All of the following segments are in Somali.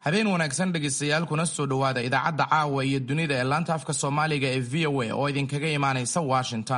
habeen wanaagsan dhegaystayaal kuna soo dhowaada idaacadda caawa iyo dunida ee laanta afka soomaaliga ee v o a oo idinkaga imaanaysa washington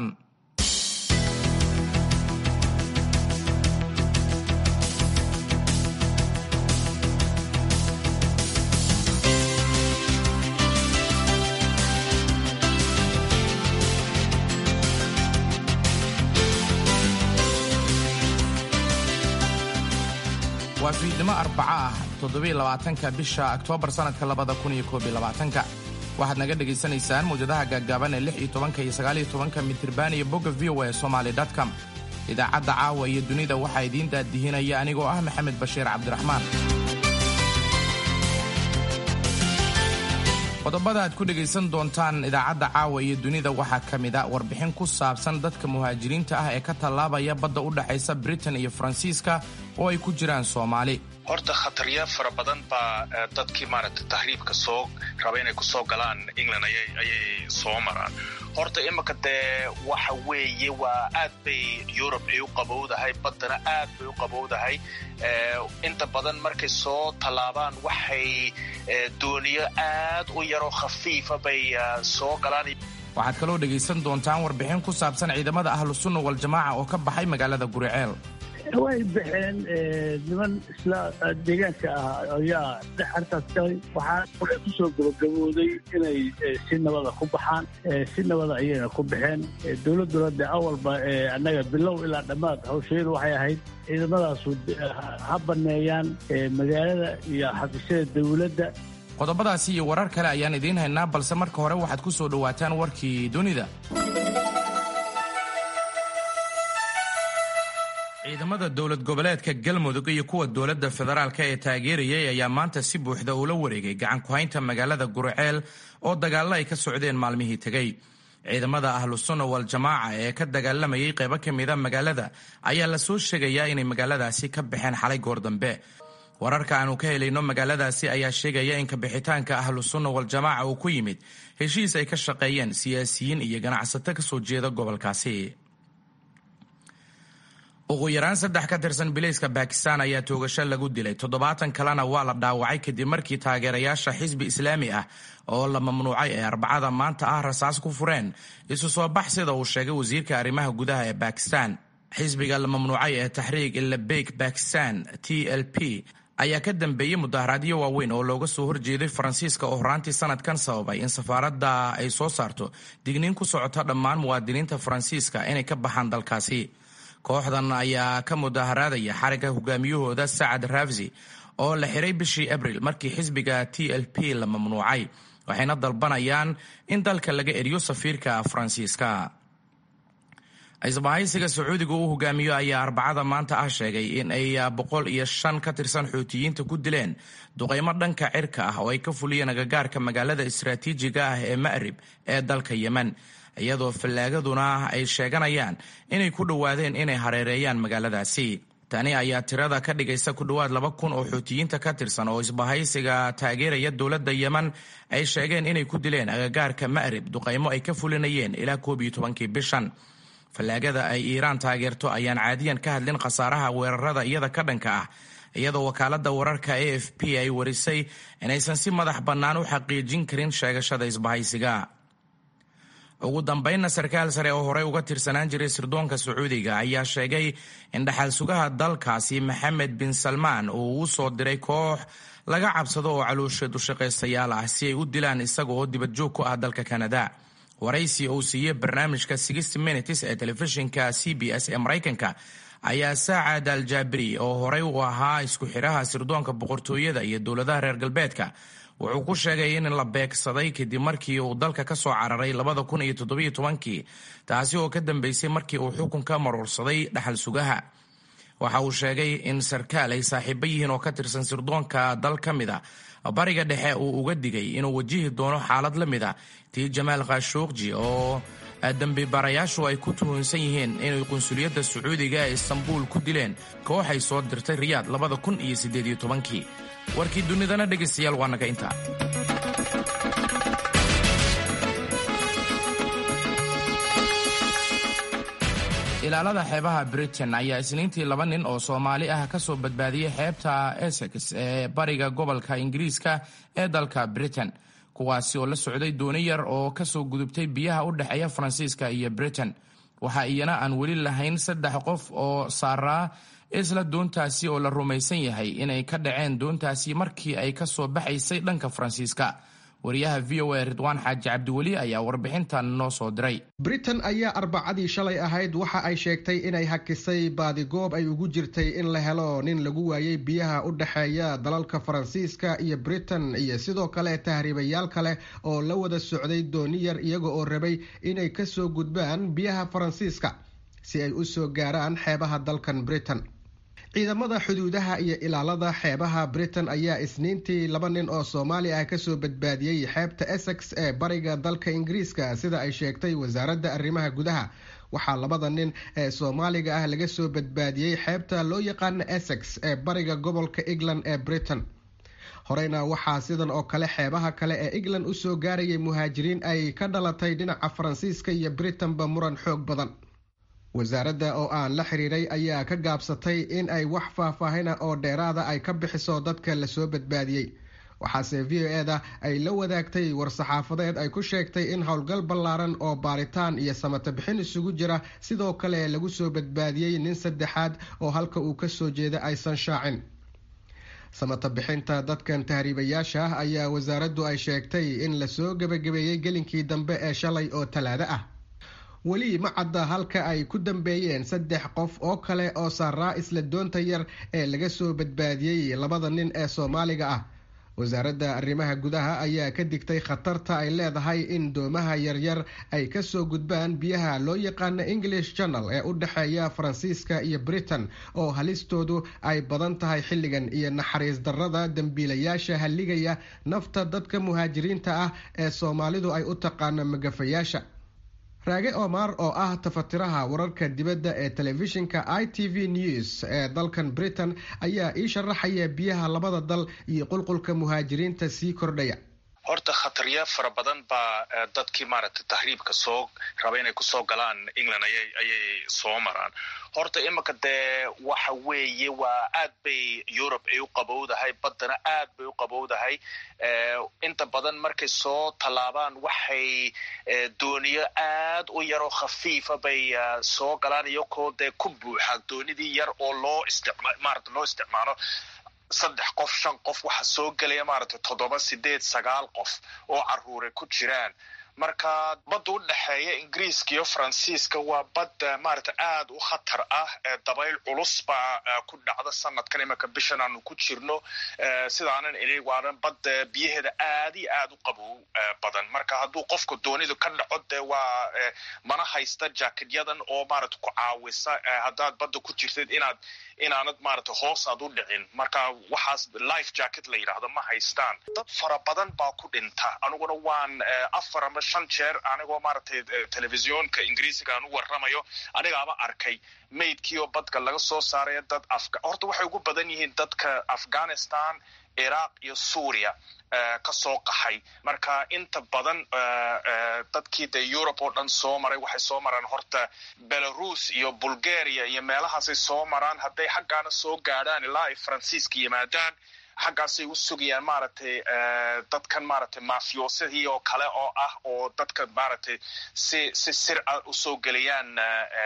waa fiidnimo arbaco ah toddobylabaatanka bisha oktoobar sannadka labada kun iyo koob iyo labaatanka waxaad naga dhegaysanaysaan mawjadaha gaaggaaban ee lix iyo tobanka iyo sagaal iyo tobanka mitriban iyo bogga v o a somaly com idaacadda caawa iyo dunida waxaa idiin daadihinaya anigoo ah maxamed bashiir cabdiraxmaan qodobada aad ku dhegaysan doontaan idaacadda caawa iyo dunida waxaa ka mid a warbixin ku saabsan dadka muhaajiriinta ah ee ka tallaabaya badda u dhexaysa britain iyo faransiiska oo ay ku jiraan soomaali horta khataryaal fara badan baa dadkii maaragtay tahriibka soo raba inay kusoo galaan england ayay soo maraan horta imika dee waxa weeye waa aad bay yurub ay u qabowdahay baddana aad bay u qabowdahay inta badan markay soo tallaabaan waxay dooniyo aad u yaroo khafiifa bay soo galaan waxaad kaloo dhegaysan doontaan warbixin ku saabsan ciidamada ahlu sunna waljamaaca oo ka baxay magaalada guriceel way baxeen niman isla deegaanka ah ayaa dhex arkaas galay waxaa waxay ku soo gabagabooday inay si nabada ku baxaan si nabada ayayna ku baxeen dowladduna de awalba annaga bilow ilaa dhammaad hawsheedu waxay ahayd ciidamadaasu ha banneeyaan magaalada iyo xafiisyada dowladda qodobadaasi iyo warar kale ayaan idiin haynaa balse marka hore waxaad ku soo dhowaataan warkii dunida ciidamada dowlad goboleedka galmudug iyo kuwa dowladda federaalk ee taageerayay ayaa maanta si buuxda ula wareegay gacan ku-haynta magaalada guriceel oo dagaallo ay ka socdeen maalmihii tegey ciidamada ahlu sunna wal-jamaaca ee ka dagaalamayay qaybo ka mida magaalada ayaa la soo sheegayaa inay magaaladaasi ka baxeen xalay goor dambe wararka aanu ka helayno magaaladaasi ayaa sheegaya in kabixitaanka ahlu sunna wal-jamaaca uu ku yimid heshiis ay ka shaqeeyeen siyaasiyiin iyo ganacsato ka soo jeeda gobolkaasi ugu yaraan saddex ka tirsan bilayska bakistan ayaa toogasho lagu dilay toddobaatan kalena waa la dhaawacay kadib markii taageerayaasha xisbi islaami ah oo la mamnuucay ee arbacada maanta ah rasaas ku fureen isu soo bax sida uu sheegay wasiirka arrimaha gudaha ee bakistan xisbiga la mamnuucay ee taxriig ilabeyk bakistan t l p ayaa ka dambeeyey mudaharaadyo waaweyn oo looga soo horjeeday faransiiska oo horaantii sanadkan sababay in safaaradda ay soo saarto digniin ku socota dhammaan muwaadiniinta faransiiska inay ka baxaan dalkaasi kooxdan ayaa ka mudaharaadaya xarigga hogaamiyahooda sacad rafsi oo la xiray bishii abril markii xisbiga t l p la mamnuucay waxayna dalbanayaan in dalka laga eriyo safiirka faransiiska isbahaysiga sacuudiga uu hogaamiyo ayaa arbacada maanta ah sheegay in ay boqol iyo shan ka tirsan xuutiyiinta ku dileen duqaymo dhanka cirka ah oo ay ka fuliyeen agagaarka magaalada istaraatiijiga ah ee ma'rib ee dalka yemen iyadoo fallaagaduna ay sheeganayaan inay ku dhowaadeen inay hareereeyaan magaaladaasi tani ayaa tirada ka dhigaysa ku dhowaad laba kun oo xuutiyiinta ka tirsan oo isbahaysiga taageeraya dowladda yemen ay sheegeen inay ku dileen agagaarka ma'rib duqaymo ay ka fulinayeen ilaa koob iyo tobankii bishan fallaagada ay iiraan taageerto ayaan caadiyan ka hadlin khasaaraha weerarada iyada ka dhanka ah iyadoo wakaaladda wararka a f p ay warisay inaysan si madax bannaan u xaqiijin karin sheegashada isbahaysiga ugu dambaynna sarkaal sare oo horey uga tirsanaan jiray sirdoonka sacuudiga ayaa sheegay in dhaxal sugaha dalkaasi maxamed bin salmaan uu u soo diray koox laga cabsado oo caloosha dushaqaystayaal ah si ay u dilaan isaga oo dibadjoog ku ah dalka kanada waraysi uu siiyey barnaamijka sixty minutes ee telefishinka c b s ee maraykanka ayaa saacad al jaabiri oo horey u ahaa isku xidhaha sirdoonka boqortooyada iyo dowladaha reer galbeedka wuxuu ku sheegay in la beegsaday kadib markii uu dalka ka soo cararay labada kun iyo toddobiyo tobankii taasi oo ka dambeysay markii uu xukunka maruursaday dhaxal sugaha waxa uu sheegay in sarkaal ay saaxiibo yihiin oo ka tirsan sirdoonka dal ka mid a bariga dhexe uu uga digay inuu wajihi doono xaalad la mid a tii jamaal khashuuqji oo dambibarayaashu ay ku tuhunsan yihiin inay qunsuliyadda sacuudiga ee istanbuul ku dileen kooxay soo dirtay riyaad labada kun iyo siddeed iyo tobankii warkii dunidana dhegaystayaal waa naga intaa ilaalada xeebaha britain ayaa isniintii laba nin oo soomaali ah ka soo badbaadiyey xeebta essex ee bariga gobolka ingiriiska ee dalka britain kuwaasi oo la socday dooni yar oo ka soo gudubtay biyaha u dhexeeya faransiiska iyo britain waxa iyana aan weli lahayn saddex qof oo saaraa isla doontaasi oo la rumaysan yahay inay ka dhaceen doontaasi markii ay ka soo baxaysay dhanka faransiiska wariyaha v o a ridwaan xaaji cabdiweli ayaa warbixintan noo soo diray britain ayaa arbacadii shalay ahayd waxa ay sheegtay inay hakisay baadigoob ay ugu jirtay in la helo nin lagu waayey biyaha u dhexeeya dalalka faransiiska iyo britain iyo sidoo kale tahriibayaal kale oo la wada socday dooni yar iyaga oo rabay inay kasoo gudbaan biyaha faransiiska si ay u soo gaaraan xeebaha dalkan britain ciidamada xuduudaha iyo ilaalada xeebaha britain ayaa isniintii laba nin oo soomaali ah kasoo badbaadiyey xeebta essex ee bariga dalka ingiriiska sida ay sheegtay wasaaradda arrimaha gudaha waxaa labada nin ee soomaaliga ah laga soo badbaadiyey xeebta loo yaqaana essex ee bariga gobolka england ee britain horeyna waxaa sidan oo kale xeebaha kale ee england usoo gaarayay muhaajiriin ay ka dhalatay dhinaca faransiiska iyo britain-ba muran xoog badan wasaaradda oo aan la xiriiray ayaa ka gaabsatay in ay wax faahfaahina oo dheeraada ay ka bixiso dadka lasoo badbaadiyey waxaase v o eda ay la wadaagtay war-saxaafadeed ay ku sheegtay in howlgal ballaaran oo baaritaan iyo samata bixin isugu jira sidoo kale lagu soo badbaadiyey nin saddexaad oo halka uu kasoo jeeda aysan shaacin samata bixinta dadkan tahriibayaasha ah ayaa wasaaraddu ay sheegtay in lasoo gebagabeeyey gelinkii dambe ee shalay oo talaado ah weli ma cadda halka ay ku dambeeyeen saddex qof oo kale oo saaraa isla doonta yar ee laga soo badbaadiyey labada nin ee soomaaliga ah wasaaradda arrimaha gudaha ayaa ka digtay khatarta ay leedahay in doomaha yaryar ay kasoo gudbaan biyaha loo yaqaana english channel ee u dhexeeya faransiiska iyo britain oo halistoodu ay badan tahay xilligan iyo naxariis darrada dembiilayaasha halligaya nafta dadka muhaajiriinta ah ee soomaalidu ay u taqaano magafayaasha raage omar oo ah tafatiraha wararka dibadda ee telefishinka i t v news ee dalkan britain ayaa ii sharaxaya biyaha labada dal iyo qulqulka muhaajiriinta sii kordhaya horta khatarya fara badan baa dadkii maaragtay tahriibka soo raba inay kusoo galaan england ayay ayay soo maraan horta iminka dee waxa weeye waa aad bay yurub ay u qabowdahay baddana aad bay u qabowdahay inta badan markay soo tallaabaan waxay dooniyo aad u yaroo khafiifa bay soo galaan iyakoo dee ku buuxa doonidii yar oo loo isticma maarata loo isticmaalo saddex qof shan qof waxa soo gelaya maaragtay toddoba sideed sagaal qof oo caruure ku jiraan marka badda u dhexeeya ingiriiska iyo faransiiska waa badda maaragta aad u khatar ah dabayl culus baa ku dhacda sanadkan imanka bishan aanu ku jirno sidaanan ini waana badda biyaheeda aad iyo aad u qabow badan marka hadduu qofka doonidu ka dhaco dee waa mana haysta jaakidyadan oo maaragta ku caawisa haddaad badda ku jirtid inaad inaanad maaragta hoos aad u dhicin marka waxaas life jacket la yidhaahdo ma haystaan dad fara badan baa ku dhinta aniguna waan afar ama shan jeer anigoo maaragtay telefisyoonka ingiriisiga aan u warramayo anigaaba arkay maydkii oo badka laga soo saaraya dad afga horta waxay ugu badan yihiin dadka afghanistan iraq iyo suuriya ka soo qaxay marka inta badan dadkii dee yurub oo dhan soo maray waxay soo maraan horta belarus iyo bulgaria iyo meelahaasay soo maraan hadday xaggaana soo gaadhaan ilaa ay faransiiska yimaadaan xaggaasay u sugayaan maaragtay dadkan maaragtay mafiyoosadii oo kale oo ah oo dadka maaragtay si si sir a usoo geliyaan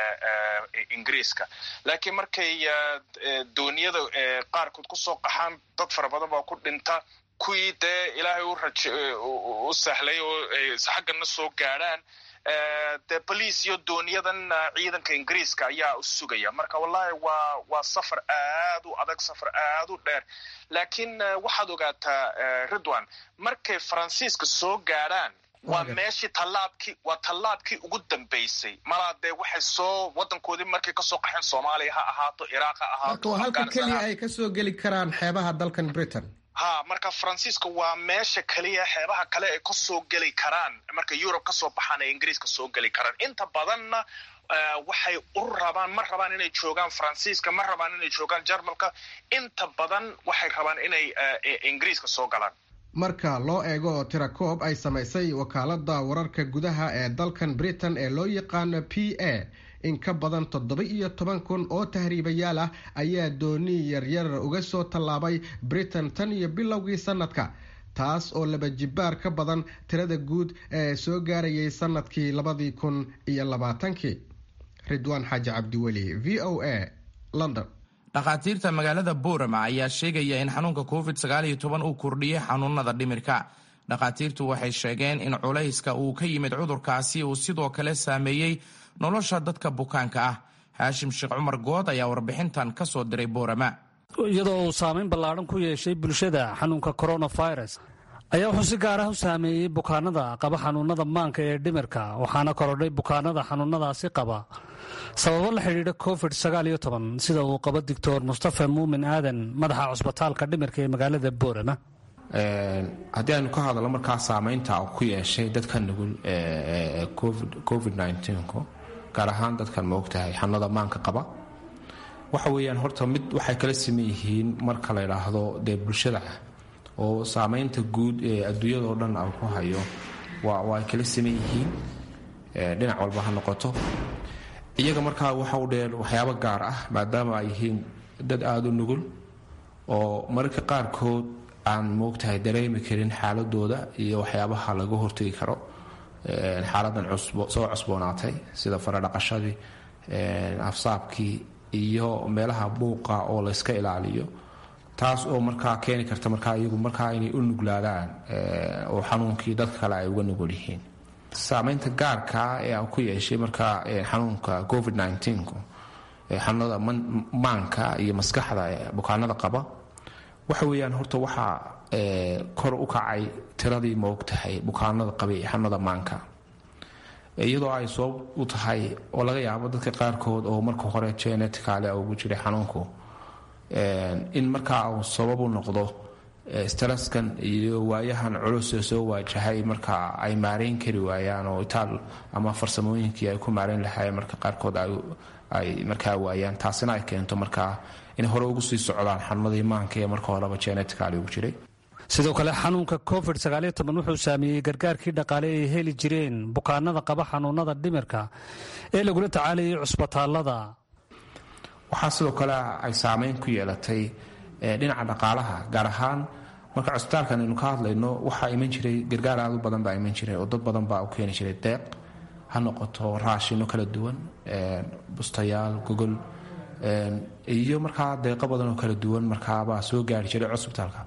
ingiriiska laakiin markay dooniyada qaarkood kusoo qaxaan dad fara badan baa ku dhinta kuwii dee ilaahay u raj u sahlay oo xaggana soo gaadhaan dee boliis iyo dooniyadan ciidanka ingiriiska ayaa u sugaya marka wallahi waa waa safar aad u adag safar aad u dheer laakiin waxaad ogaataa ridwan markay faransiiska soo gaadhaan waa meeshii tallaabkii waa tallaabkii ugu dambeysay malaa dee waxay soo wadankoodii markay kasoo qaxeen soomaaliya ha ahaato iraaq ha ahaato marka waa halka keliya ay kasoo geli karaan xeebaha dalkan britain ha marka faransiiska waa meesha keliya xeebaha kale ay kasoo geli karaan marka yurub kasoo baxaan ay ingiriiska soo geli karaan inta badanna waxay u rabaan ma rabaan inay joogaan faransiiska ma rabaan inay joogaan jarmalka inta badan waxay rabaan inay ingiriiska soo galaan marka loo eego tirakoob ay samaysay wakaalada wararka gudaha ee dalkan britain ee loo yaqaano p a in ka badan toddoba iyo toban kun oo tahriibayaal ah ayaa dooni yaryar uga soo tallaabay britain tan iyo bilowgii sanadka taas oo laba jibaar ka badan tirada guud ee soo gaarayay sanadkii labadii kun iyo labaatankii ridwaan xaaji cabdiweli v o a london dhakhaatiirta magaalada boorama ayaa sheegaya in xanuunka covid sagaaliyo toban uu kordhiyey xanuunada dhimirka dhakhaatiirtu waxay sheegeen in culayska uu ka yimid cudurkaasi uu sidoo kale saameeyey nolosha dadka bukaanka ah haashim sheekh cumar good ayaa warbixintan ka soo diray boorama iyadoo uu saamayn ballaadhan ku yeeshay bulshada xanuunka coronavirus ayaa wuxuu si gaar ah u saameeyey bukaanada qaba xanuunada maanka ee dhimirka waxaana korodhay bukaanada xanuunadaasi qaba sababo la xidhiidha covid sagaaliyo toban sida uu qabo doctor mustafa muumin aadan madaxa cusbitaalka dhimirka ee magaalada boorama haddii aynu ka hadalno markaa saamaynta ku yeeshay dadka nugul covid nku gaar ahaan dadkan maogtahay xanuunada maanka qaba waxa weeyaan horta mid waxay kala siman yihiin marka la yidhaahdo dee bulshada oo saamaynta guud ee adduunyadao dhan a ku hayo waa ay kala siman yihiin dhinac walba ha noqoto iyaga markaa waxa u dheer waxyaabo gaar ah maadaama ay yihiin dad aada u nugul oo mararka qaarkood aan moogtahay dareemi karin xaaladooda iyo waxyaabaha laga hortegi karo xaaladan soo cusboonaatay sida faradhaqashadii afsaabkii iyo meelaha buuqa oo layska ilaaliyo taas oo markaa keeni karta markaa iyagu markaa inay u nuglaadaan oo xanuunkii dadka kale ay uga nugul yihiin saamaynta gaarkaa ee aan ku yeeshay markaa xanuunka covid nku xanuunada maanka iyo maskaxda bukaanada qaba waxa weeyaan horta waxaa kor u kacay tiradii maogtahay bukaanada qabay xanuunada maanka iyadoo ay sabab u tahay oo laga yaabo dadka qaarkood oo marka hore geneticale ugu jiray xanuunku in markaa uu sabab u noqdo straskan iyo waayahan culusee soo waajahay markaa ay maareyn kari waayaan oo itaal ama farsamooyinkii ay ku maareyn lahaayeen marka qaarkood ay markaa waayaan taasina ay keento markaa inay hore ugu sii socdaan xanuunadii maanka ee marka horeba geneticale ugu jiray sidoo kale xanuunka covid sagaaliyo toban wuxuu saameeyey gargaarkii dhaqaale ay heli jireen bukaanada qaba xanuunada dhimirka ee lagula tacaalayay cusbitaalada waxaa sidoo kale ay saameyn ku yeelatay dhinaca dhaqaalaha gaar ahaan marka cusbitaalkan aynu ka hadlayno waxaa iman jiray gargaar aad u badan baa iman jiray oo dad badan baa u keeni jiray deeq ha noqoto raashino kala duwan bustayaal gogol iyo markaa deeqo badan oo kala duwan markaabaa soo gaari jiray cusbitaalka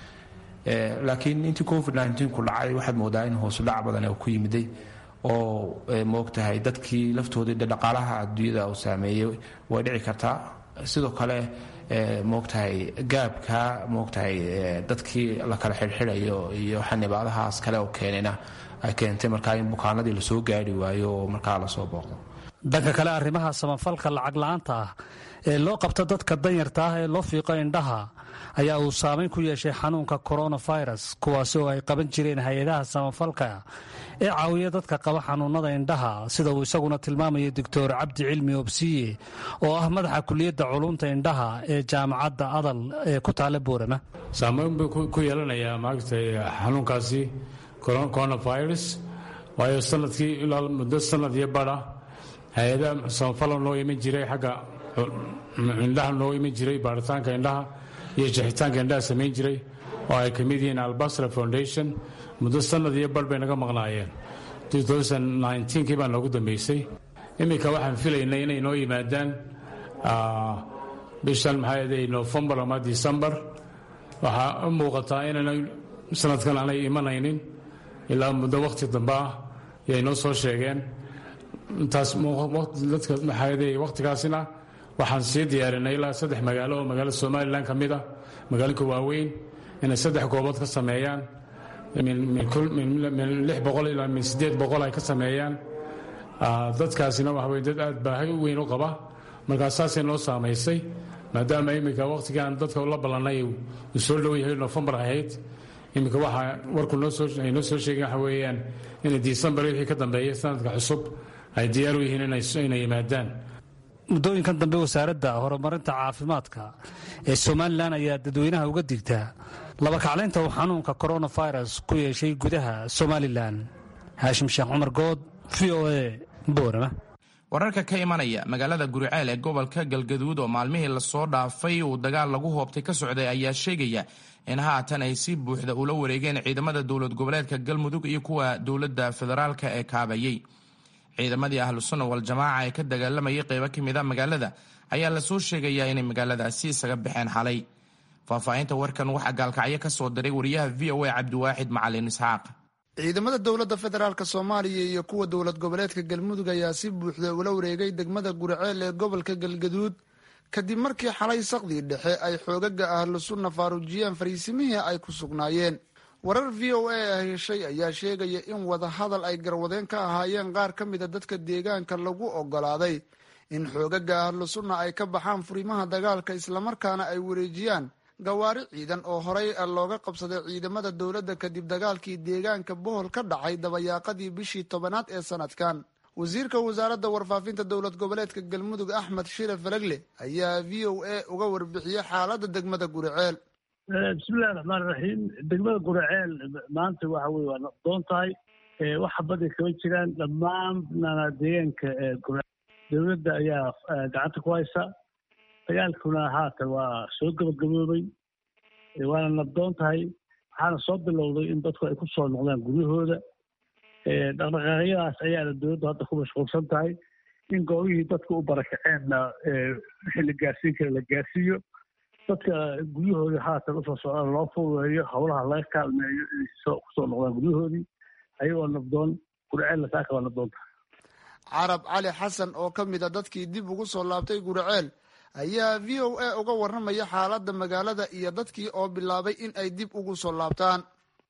laakiin intii covid ku dhacay waxaad moodaa in hoosudhac badan ku yimiday oo moogtahay dadkii laftoodii dhaqaalaha adduunyada uu saameeyey way dhici kartaa sidoo kale moogtahay gaabka moogtahay dadkii la kala xidhxidhayo iyo xanibaadahaas kale oo keenayna ay keentay markaa in bukaanadii lasoo gaari waayo oo markaa lasoo booqdo dhanka kale arrimaha samafalka lacag la-aanta ah ee loo qabto dadka danyarta ah ee loo fiiqo indhaha ayaa uu saameyn ku yeeshay xanuunka coronavirus kuwaasi oo ay qaban jireen hay-adaha samafalka ee caawiya dadka qaba xanuunada indhaha sida uu isaguna tilmaamaya doctor cabdi cilmi obsiye oo ah madaxa kuliyadda culumta indhaha ee jaamacadda adal ee ku taala boorama saameyn buu ku yeelanayaa maagtay xanuunkaasi coronavirus waayo sanadkii ilaa muddo sanad iyo bara hay-adaha samafala noo iman jiray xagga indhaha noo iman jiray baaritaanka indhaha iyo jixitaanka indhaha samayn jiray oo ay ka mid yihiin albasra foundation muddo sanad iyo bar bay naga maqnaayeen kii baa noogu dambeysay iminka waxaan filaynay inay noo yimaadaan bishan maxaa nofembar ama decembar waxaa u muuqataa inayna sanadkan aanay imanaynin ilaa muddo wakhti dambe ah yay noo soo sheegeen intaas dadka maxaa wakhtigaasina waxaan sii diyaarinay ilaa saddex magaalo oo magaalada somalilan ka mid ah magaalinka waaweyn inay saddex goobood ka sameeyaan min lix boqol ilaa min siddeed boqol ay ka sameeyaan dadkaasina waxa weye dad aad baahi weyn u qaba markaa saasay noo saamaysay maadaama iminka wakhtigaan dadka la ballannay uu soo dhow yahay nofembar ahayd iminka waxaa warku ay noo soo sheegeen waxa weeyaan inay disembar wixii ka dambeeyay sanadka cusub ay diyaar u yihiin inay yimaadaan muddooyinkan dambe wasaaradda horumarinta caafimaadka ee somalilan ayaa dadweynaha uga digtaa labakaclaynta uu xanuunka koronafirus ku yeeshay gudaha somalilan haashim sheekh cumar good v o a boorama wararka ka imanaya magaalada guriceel ee gobolka galgaduud oo maalmihii lasoo dhaafay uu dagaal lagu hoobtay ka socday ayaa sheegaya in haatan ay si buuxda ula wareegeen ciidamada dowlad goboleedka galmudug iyo kuwa dowladda federaalka ee kaabayey ciidamadii ahlu sunna wal-jamaaca ee ka dagaalamayay qeybo ka mid a magaalada ayaa lasoo sheegayaa inay magaaladaasi isaga baxeen xalay faahfaahinta warkan waxaa gaalkacyo ka soo diray wariyaha v o a cabdiwaaxid macalin isxaaq ciidamada dowladda federaalk soomaaliya iyo kuwa dowlad goboleedka galmudug ayaa si buuxda ula wareegay degmada guriceel ee gobolka galgaduud kadib markii xalay saqdii dhexe ay xoogaga ahlu sunna faaruujiyeen fariisimihii ay ku sugnaayeen warar v o a ah heshay ayaa sheegaya in wadahadal ay garwadeen ka ahaayeen qaar ka mida dadka deegaanka lagu ogolaaday in xoogaga ahlu sunna ay ka baxaan furimaha dagaalka islamarkaana ay wareejiyaan gawaari ciidan oo horey looga qabsaday ciidamada dowladda kadib dagaalkii deegaanka bohol ka dhacay dabayaaqadii bishii tobanaad ee sanadkan wasiirka wasaaradda warfaafinta dowlad goboleedka galmudug axmed shire falagle ayaa v o a uga warbixiyey xaaladda degmada guriceel bismillahi raxmaan raxiim degmada guriceel maanta waxa weye waa naqdoon tahay wax baday kama jiraan dhammaanna deegaanka guriceel dowladda ayaa gacanta ku haysa dagaalkuna haatan waa soo gabagaboobay waana nabdoon tahay waxaana soo bilowday in dadku ay ku soo noqdaan guryahooda dhaqdhaqaaqyadaas ayaana dowladdu hadda ku mashquulsan tahay in goobihii dadku u barakaceenna wixii la gaarsiin kara la gaarsiiyo dadka guryahooda haatan usoo socdaan loo fududeeyo howlaha laga kaalmeeyo inay kusoo noqdaan guryahoodii ayagoo nabdoon gurceel saaka waa nabdoon tahay carab cali xasan oo ka mid a dadkii dib ugu soo laabtay guriceel ayaa v o a uga warramaya xaaladda magaalada iyo dadkii oo bilaabay in ay dib ugu soo laabtaan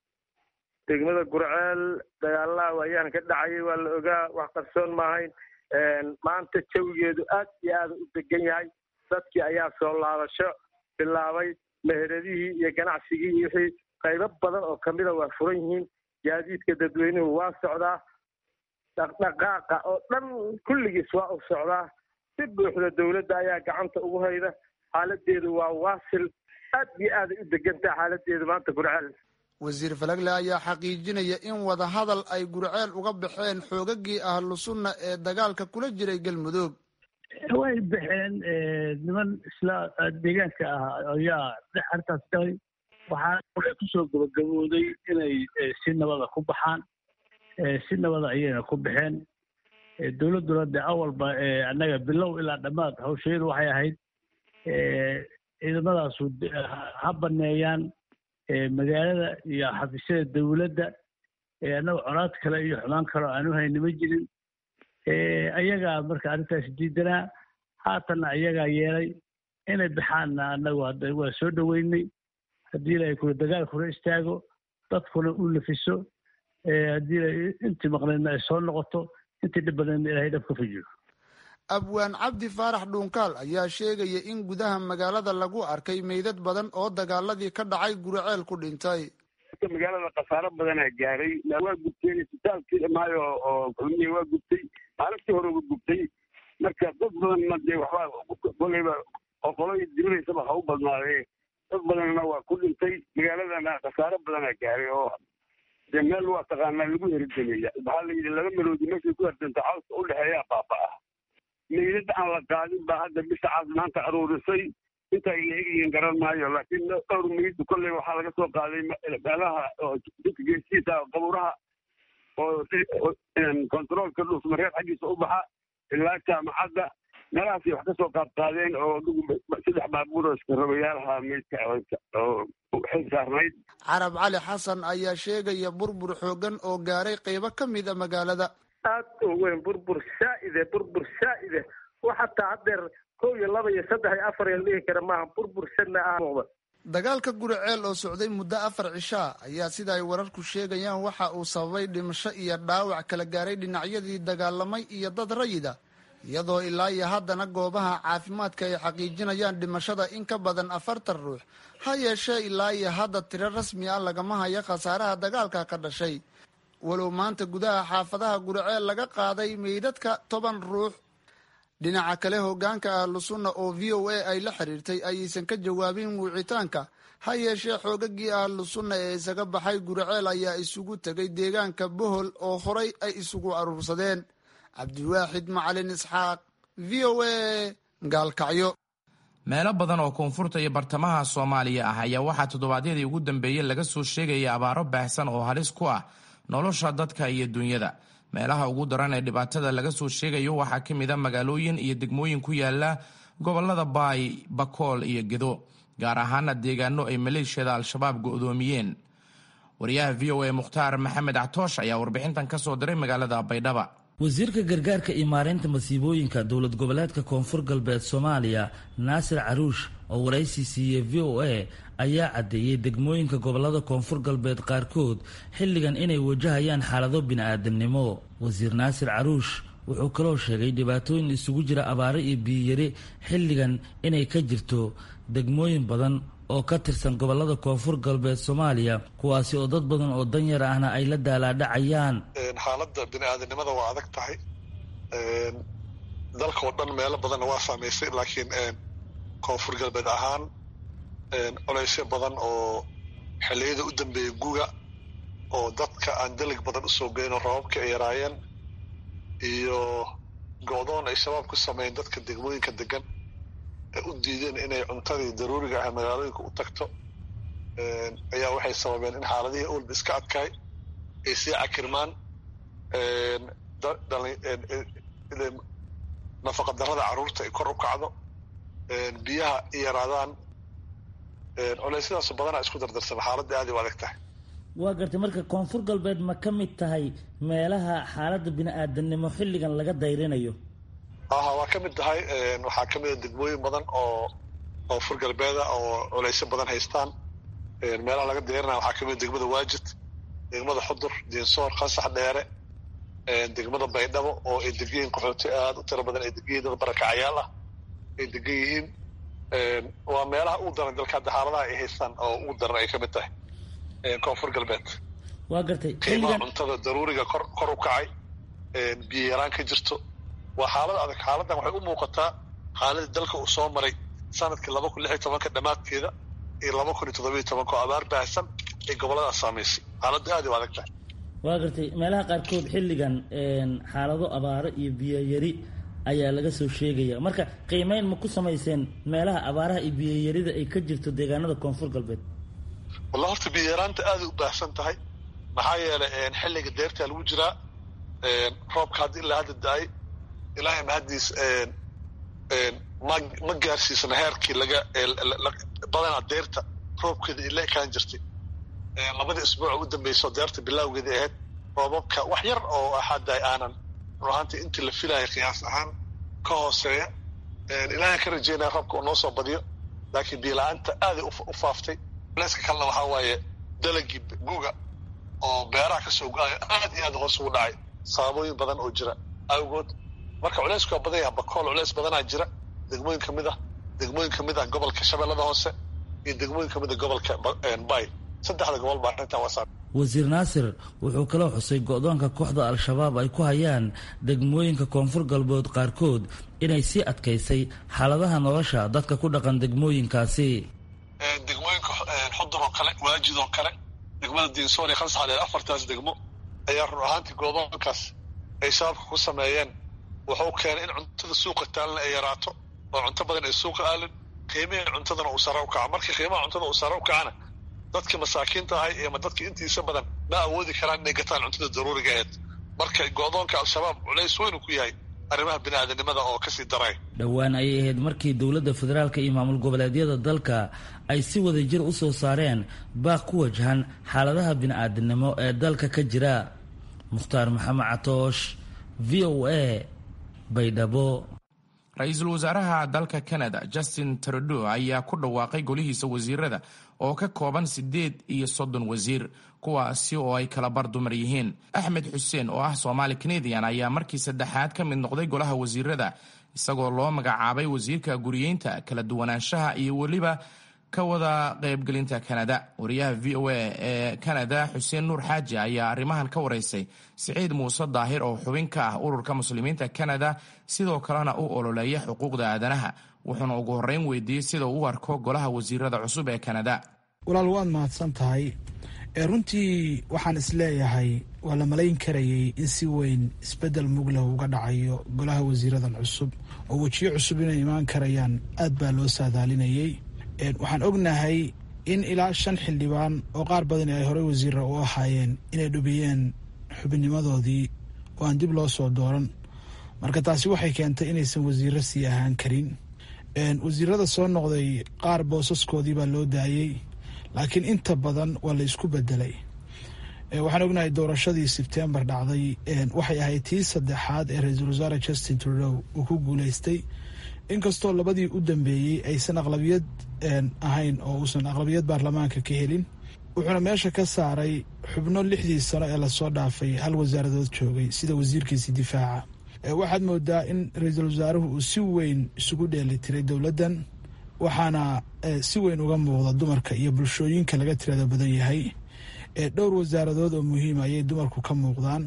degmada gurceel dagaalaha waayaan ka dhacayay waa la ogaa wax qarsoon maahayn maanta jawigeedu aad iyo aada u degan yahay dadkii ayaa soo laabasho bilaabay meheradihii iyo ganacsigii iyo wixii qaybo badan oo kamida waa furan yihiin gaadiidka dadweynuhu waa socdaa dhaqdhaqaaqa oo dhan kulligiis waa u socdaa si buuxda dowladda ayaa gacanta ugu hayda xaaladeedu waa waasil aad iyo aaday u degantaha xaaladeedu maanta gurceel wasiir falagle ayaa xaqiijinaya in wadahadal ay gurceel uga baxeen xoogagii ahlu sunna ee dagaalka kula jiray galmudug way baxeen niman isla deegaanka ah ayaa dhex arrintaas galay waxaa kusoo gabagabooday inay si nabada ku baxaan si nabada ayayna ku baxeen dowladduna de awalba annaga bilow ilaa dhammaad hawsheedu waxay ahayd ciidamadaasu ha baneeyaan magaalada iyo xafiisyada dowladda annaga colaad kale iyo xumaan kale oo aanu hayni ma jirin ayagaa marka arrintaas diidanaa haatanna ayagaa yeelay inay baxaanna annagu hadda waa soo dhoweynay haddii ilaahay kula dagaalkuna istaago dadkuna u nafiso haddii intii maqnaydna ay soo noqoto intii dhib badnaydna ilahay dhab ka fajiyo abwaan cabdi faarax dhuunkaal ayaa sheegaya in gudaha magaalada lagu arkay meydad badan oo dagaaladii ka dhacay guriceel ku dhintay magaalada khasaaro badanaa gaaray waa gubteen isbitaalkii dhamaayo oo kulmiya waa gubtay maalintii hore uga gubtay marka dad badanna dee waxbaa koleyba oo qolay diridaysaba ha u badnaadee dad badanna waa ku dhintay magaaladana khasaaro badanaa gaaray oo dee meel waa taqaanaa lagu heridameeya waxaa la yidhi laba meloodi meeshay ku herdanta cawska u dhexeeyaa baaba ah meydad aan la qaadin baa hadda bisha caas maanta aruurisay inta ay la egyihiin garan maayo laakiin dhowr meyd kolley waxaa laga soo qaaday meelaha oo dadka geesiisa qabuuraha oo kontaroolka dhuusmareer xaggiisa u baxa ilaa jaamacadda meelahaasay wax ka soo qaad qaadeen oo saddex baabuur oo iskarabayaalaha meydka oo xil saarnayd carab cali xasan ayaa sheegaya burbur xoogan oo gaaray qeybo ka mid a magaalada aad u weyn burbur saa'ide burbur saa'ide wax hataa haddeer kow iyo laba iyo saddex iyo afar iyo dhihi kara maaha burbur sadna ah muuqda dagaalka guriceel oo socday muddo afar cishaa ayaa sida ay wararku sheegayaan waxa uu sababay dhimasho iyo dhaawac kala gaaray dhinacyadii dagaalamay iyo dad rayida iyadoo ilaa iyo haddana goobaha caafimaadka ay xaqiijinayaan dhimashada in ka badan afartan ruux ha yeeshee ilaa iyo hadda tiro rasmi ah lagama hayo khasaaraha dagaalka ka dhashay walow maanta gudaha xaafadaha guriceel laga qaaday meydadka toban ruux dhinaca kale hogaanka ahlu sunna oo v o a ay la xiriirtay ayaysan ka jawaabin wicitaanka ha yeeshee xoogagii ahlu sunna ee isaga baxay guriceel ayaa isugu tegay deegaanka bohol oo horay ay isugu aruursadeen cabdiwaaxid macalin isxaaq v o a gaalkacyo meelo badan oo koonfurta iyo bartamaha soomaaliya ah ayaa waxaa toddobaadyadii ugu dambeeyey laga soo sheegaya abaaro baahsan oo halis ku ah nolosha dadka iyo dunyada meelaha ugu daran ee dhibaatada laga soo sheegayo waxaa ka mid a magaalooyin iyo degmooyin ku yaala gobolada baay bakool iyo gedo gaar ahaana deegaano ay maleeshiyada al-shabaab go'doomiyeen wariyaha v o a mukhtaar maxamed catoosh ayaa warbixintan ka soo diray magaalada baydhaba wasiirka gargaarka iyo maareynta masiibooyinka dowlad goboleedka koonfur galbeed soomaaliya naasir caruush oo waraysi siiyey v o a ayaa caddeeyey degmooyinka gobolada koonfur galbeed qaarkood xilligan inay wajahayaan xaalado bini-aadamnimo wasiir naasir caruush wuxuu kaloo sheegay dhibaatooyin isugu jira abaaro iyo biyiyari xilligan inay ka jirto degmooyin badan oo ka tirsan gobolada koonfur galbeed soomaaliya kuwaasi oo dad badan oo danyar ahna ay la daalaadhacayaan xaaladda bini-aadanimada waa adag tahay dalka oo dhan meelo badanna waa saamaysay laakiin koonfur galbeed ahaan colaysyo badan oo xilliyada u dambeeyay guga oo dadka aan dalig badan usoo geyn oo rababka ay yaraayeen iyo go-doon ay shabaab ku sameeyeen dadka degmooyinka degan ee u diideen inay cuntadii daruuriga ah magaalooyinka u tagto ayaa waxay sababeen in xaaladihii olba iska adkaay ay sii cakirmaan nafaqa darrada carruurta ay kor u kacdo biyaha i yaraadaan culeysyadaasoo badanaa isku dardarsana xaaladda aad ay u adag tahay waa gartay marka koonfur galbeed ma ka mid tahay meelaha xaaladda bini-aadanimo xilligan laga dayrinayo aha waa ka mid tahay waxaa ka mid a degmooyin badan oo koonfur galbeeda oo culeysyo badan haystaan meelaha laga dayrinaya waxaa ka mid a degmada waajid degmada xudur diinsoor qasax dheere degmada baydhabo oo ay degan yihiin qaxooti aada u tiro badan ay degan yihin dad barakacayaal ah ay degan yihiin waa meelaha ugu daran dalka hadda xaaladaha ay haystaan oo ugu daran ay ka mid tahay koonfur galbeed waa gartay qiimaha cuntada daruuriga kor kor u kacay biyo yaraan ka jirto waa xaalad adag xaaladdan waxay u muuqataa xaaladii dalka uu soo maray sanadkii laba kun lix iyo tobanka dhammaadkeeda iyo laba kun iyo toddobiyo tobanka oo abaar baahsan ay goboladaas saamaysay xaaladda aad ay u adag tahay waa gartay meelaha qaarkood xilligan xaalado abaaro iyo biyoyari ayaa laga soo sheegaya marka qiimeyn ma ku samayseen meelaha abaaraha iyo biyoyarida ay ka jirto deegaanada koonfur galbeed walla horta biyaraanta aaday u baahsan tahay maxaa yeelay xilliga deertaa lagu jiraa roobka hadda ilaa hadda da-ay ilaahay mahaddiis ma ma gaarsiisana heerkii laga badanaa deerta roobkeeda ila ekaan jirtay labadii isbuuc u dambayso deerta bilaawgeedii ahayd roobabka wax yar oo hadda aanan run ahaantii intii la filaya qiyaas ahaan ka hooseeya ilaahay ka rajeynaya roobka uu noo soo badiyo laakiin biila-aanta aaday u faaftay leeska kalena waxaa waaye dalagii guga oo beeraha kasoo go-ayo aad iyo aad hoos ugu dhacay sababooyin badan oo jira awgood marka culeysku waa badan yaha bakool culeys badanaa jira degmooyin kamid ah degmooyin kamid ah gobolka shabeellada hoose iyo degmooyin kamid ah gobolka bay saddexda gobol baa arrintan waa wasiir naasir wuxuu kaloo xusay go-doonka kooxda al-shabaab ay ku hayaan degmooyinka koonfur galbeed qaarkood inay sii adkaysay xaaladaha nolosha dadka ku dhaqan degmooyinkaasi degmooyinka xudur oo kale waajid oo kale degmada diinsoor iyo khalsaxdheer afartaas degmo ayaa run ahaantii goodoonkaas ay shabaabka ku sameeyeen wuxuu keenay in cuntada suuqa taalna ay yaraato oo cunto badan ay suuqa aalin qiimihii cuntadana uu sare u kaco markii qiimaha cuntada uu sare u kacana dadka masaakiinta ahay ama dadka intiisa badan ma awoodi karaan inay gataan cuntada daruuriga aheed marka go-doonka al-shabaab culays weyn uu ku yahay arrimaha bini-aadanimada oo kasii daray dhowaan ayay ahayd markii dowladda federaalka iyo maamul goboleedyada dalka ay si wada jir u soo saareen baaq ku wajahan xaaladaha bini-aadanimo ee dalka ka jira mukhtaar maxamed catoosh v o a baydhabo ra-iisul wasaaraha dalka canada justin trudeau ayaa ku dhawaaqay golihiisa wasiirada oo ka kooban siddeed iyo soddon wasiir kuwaasi oo ay kala bar dumar yihiin axmed xuseen oo ah soomaali canadian ayaa markii saddexaad ka mid noqday golaha wasiirada isagoo loo magacaabay wasiirka guriyeynta kala duwanaanshaha iyo weliba ka wada qaybgelinta kanada wariyaha v o a ee kanada xuseen nuur xaaji ayaa arrimahan ka waraysay siciid muuse daahir oo xubin ka ah ururka muslimiinta kanada sidoo kalena u ololeeya xuquuqda aadanaha wuxuuna ugu horreyn weydiiyey sida uu u arko golaha wasiirada cusub ee kanada walaal waad mahadsan tahay runtii waxaan isleeyahay waa la malayn karayay in si weyn isbedel muglah uga dhacayo golaha wasiiradan cusub oo wejiyo cusub inay imaan karayaan aad baa loo saadaalinayay waxaan ognahay in ilaa shan xildhibaan oo qaar badani ay horey wasiira u ahaayeen inay dhubiyeen xubinnimadoodii oo aan dib loo soo dooran marka taasi waxay keentay inaysan wasiiro sii ahaan karin wasiirada soo noqday qaar boosaskoodii baa loo daayey laakiin inta badan waa la isku bedelay waxaan ognahay doorashadii sebtembar dhacday waxay ahayd tii saddexaad ee ra-iisul wasaare justin trudeau uu ku guuleystay inkastoo labadii u dambeeyey aysan aqlabiyad ahayn oo uusan aqlabiyad baarlamaanka ka helin wuxuuna meesha ka saaray xubno lixdii sano ee lasoo dhaafay hal wasaaradood joogay sida wasiirkiisii difaaca waxaad moodaa in ra-iisul wasaaruhu uu si weyn isugu dheeli tiray dowladdan waxaana si weyn uga muuqda dumarka iyo bulshooyinka laga tirada badan yahay dhowr wasaaradood oo muhiima ayay dumarku ka muuqdaan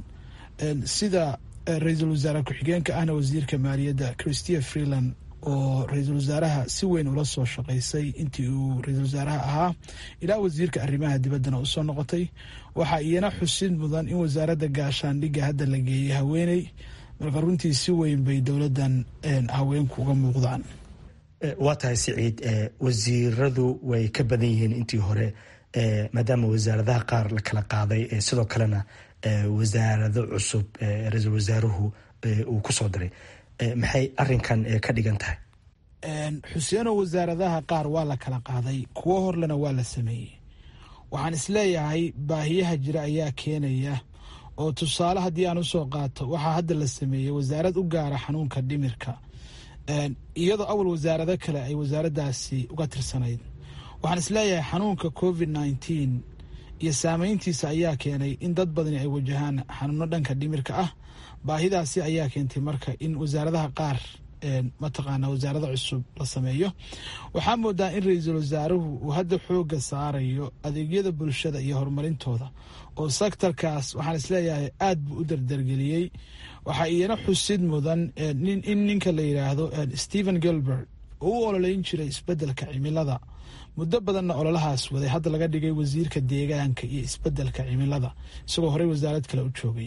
sida ra-iisul wasaare ku-xigeenka ahna wasiirka maaliyadda christia freeland oo ra-iisul wasaaraha si weyn ula soo shaqaysay intii uu ra-iisul wasaaraha ahaa ilaa wasiirka arrimaha dibaddana usoo noqotay waxaa iyana xusid mudan in wasaaradda gaashaandhigga hadda la geeyey haweeney marka runtii si weyn bay dowladdan haweenku uga muuqdaan waa tahay siciid wasiiradu way ka badan yihiin intii hore maadaama wasaaradaha qaar la kala qaaday sidoo kalena wasaarado cusub ra-iisul wasaaruhu uu kusoo diray maxay arinkan ka dhigan tahay xuseeno wasaaradaha qaar waa la kala qaaday kuwo horlena waa la sameeyey waxaan isleeyahay baahiyaha jira ayaa keenaya oo tusaale haddii aan usoo qaato waxaa hadda la sameeyey wasaarad u gaara xanuunka dhimirka iyadoo awal wasaarado kale ay wasaaraddaasi uga tirsanayd waxaan isleeyahay xanuunka covid nneteen iyo saameyntiisa ayaa keenay in dad badani ay wajahaan xanuuno dhanka dhimirka ah baahidaasi ayaa keentay marka in wasaaradaha qaar mataqaana wasaarada cusub la sameeyo waxaa moodaa in ra-iisul wasaaruhu uu hadda xooga saarayo adeegyada bulshada iyo horumarintooda oo sektarkaas waxaan isleeyahay aad buu u dardargeliyey waxaa iyana xusid mudan in ninka la yidhaahdo stephen gilbert oo u ololeyn jiray isbedelka cimilada muddo badanna ololahaas waday hadda laga dhigay wasiirka deegaanka iyo isbedelka cimilada isagoo horey wasaarad kale u joogay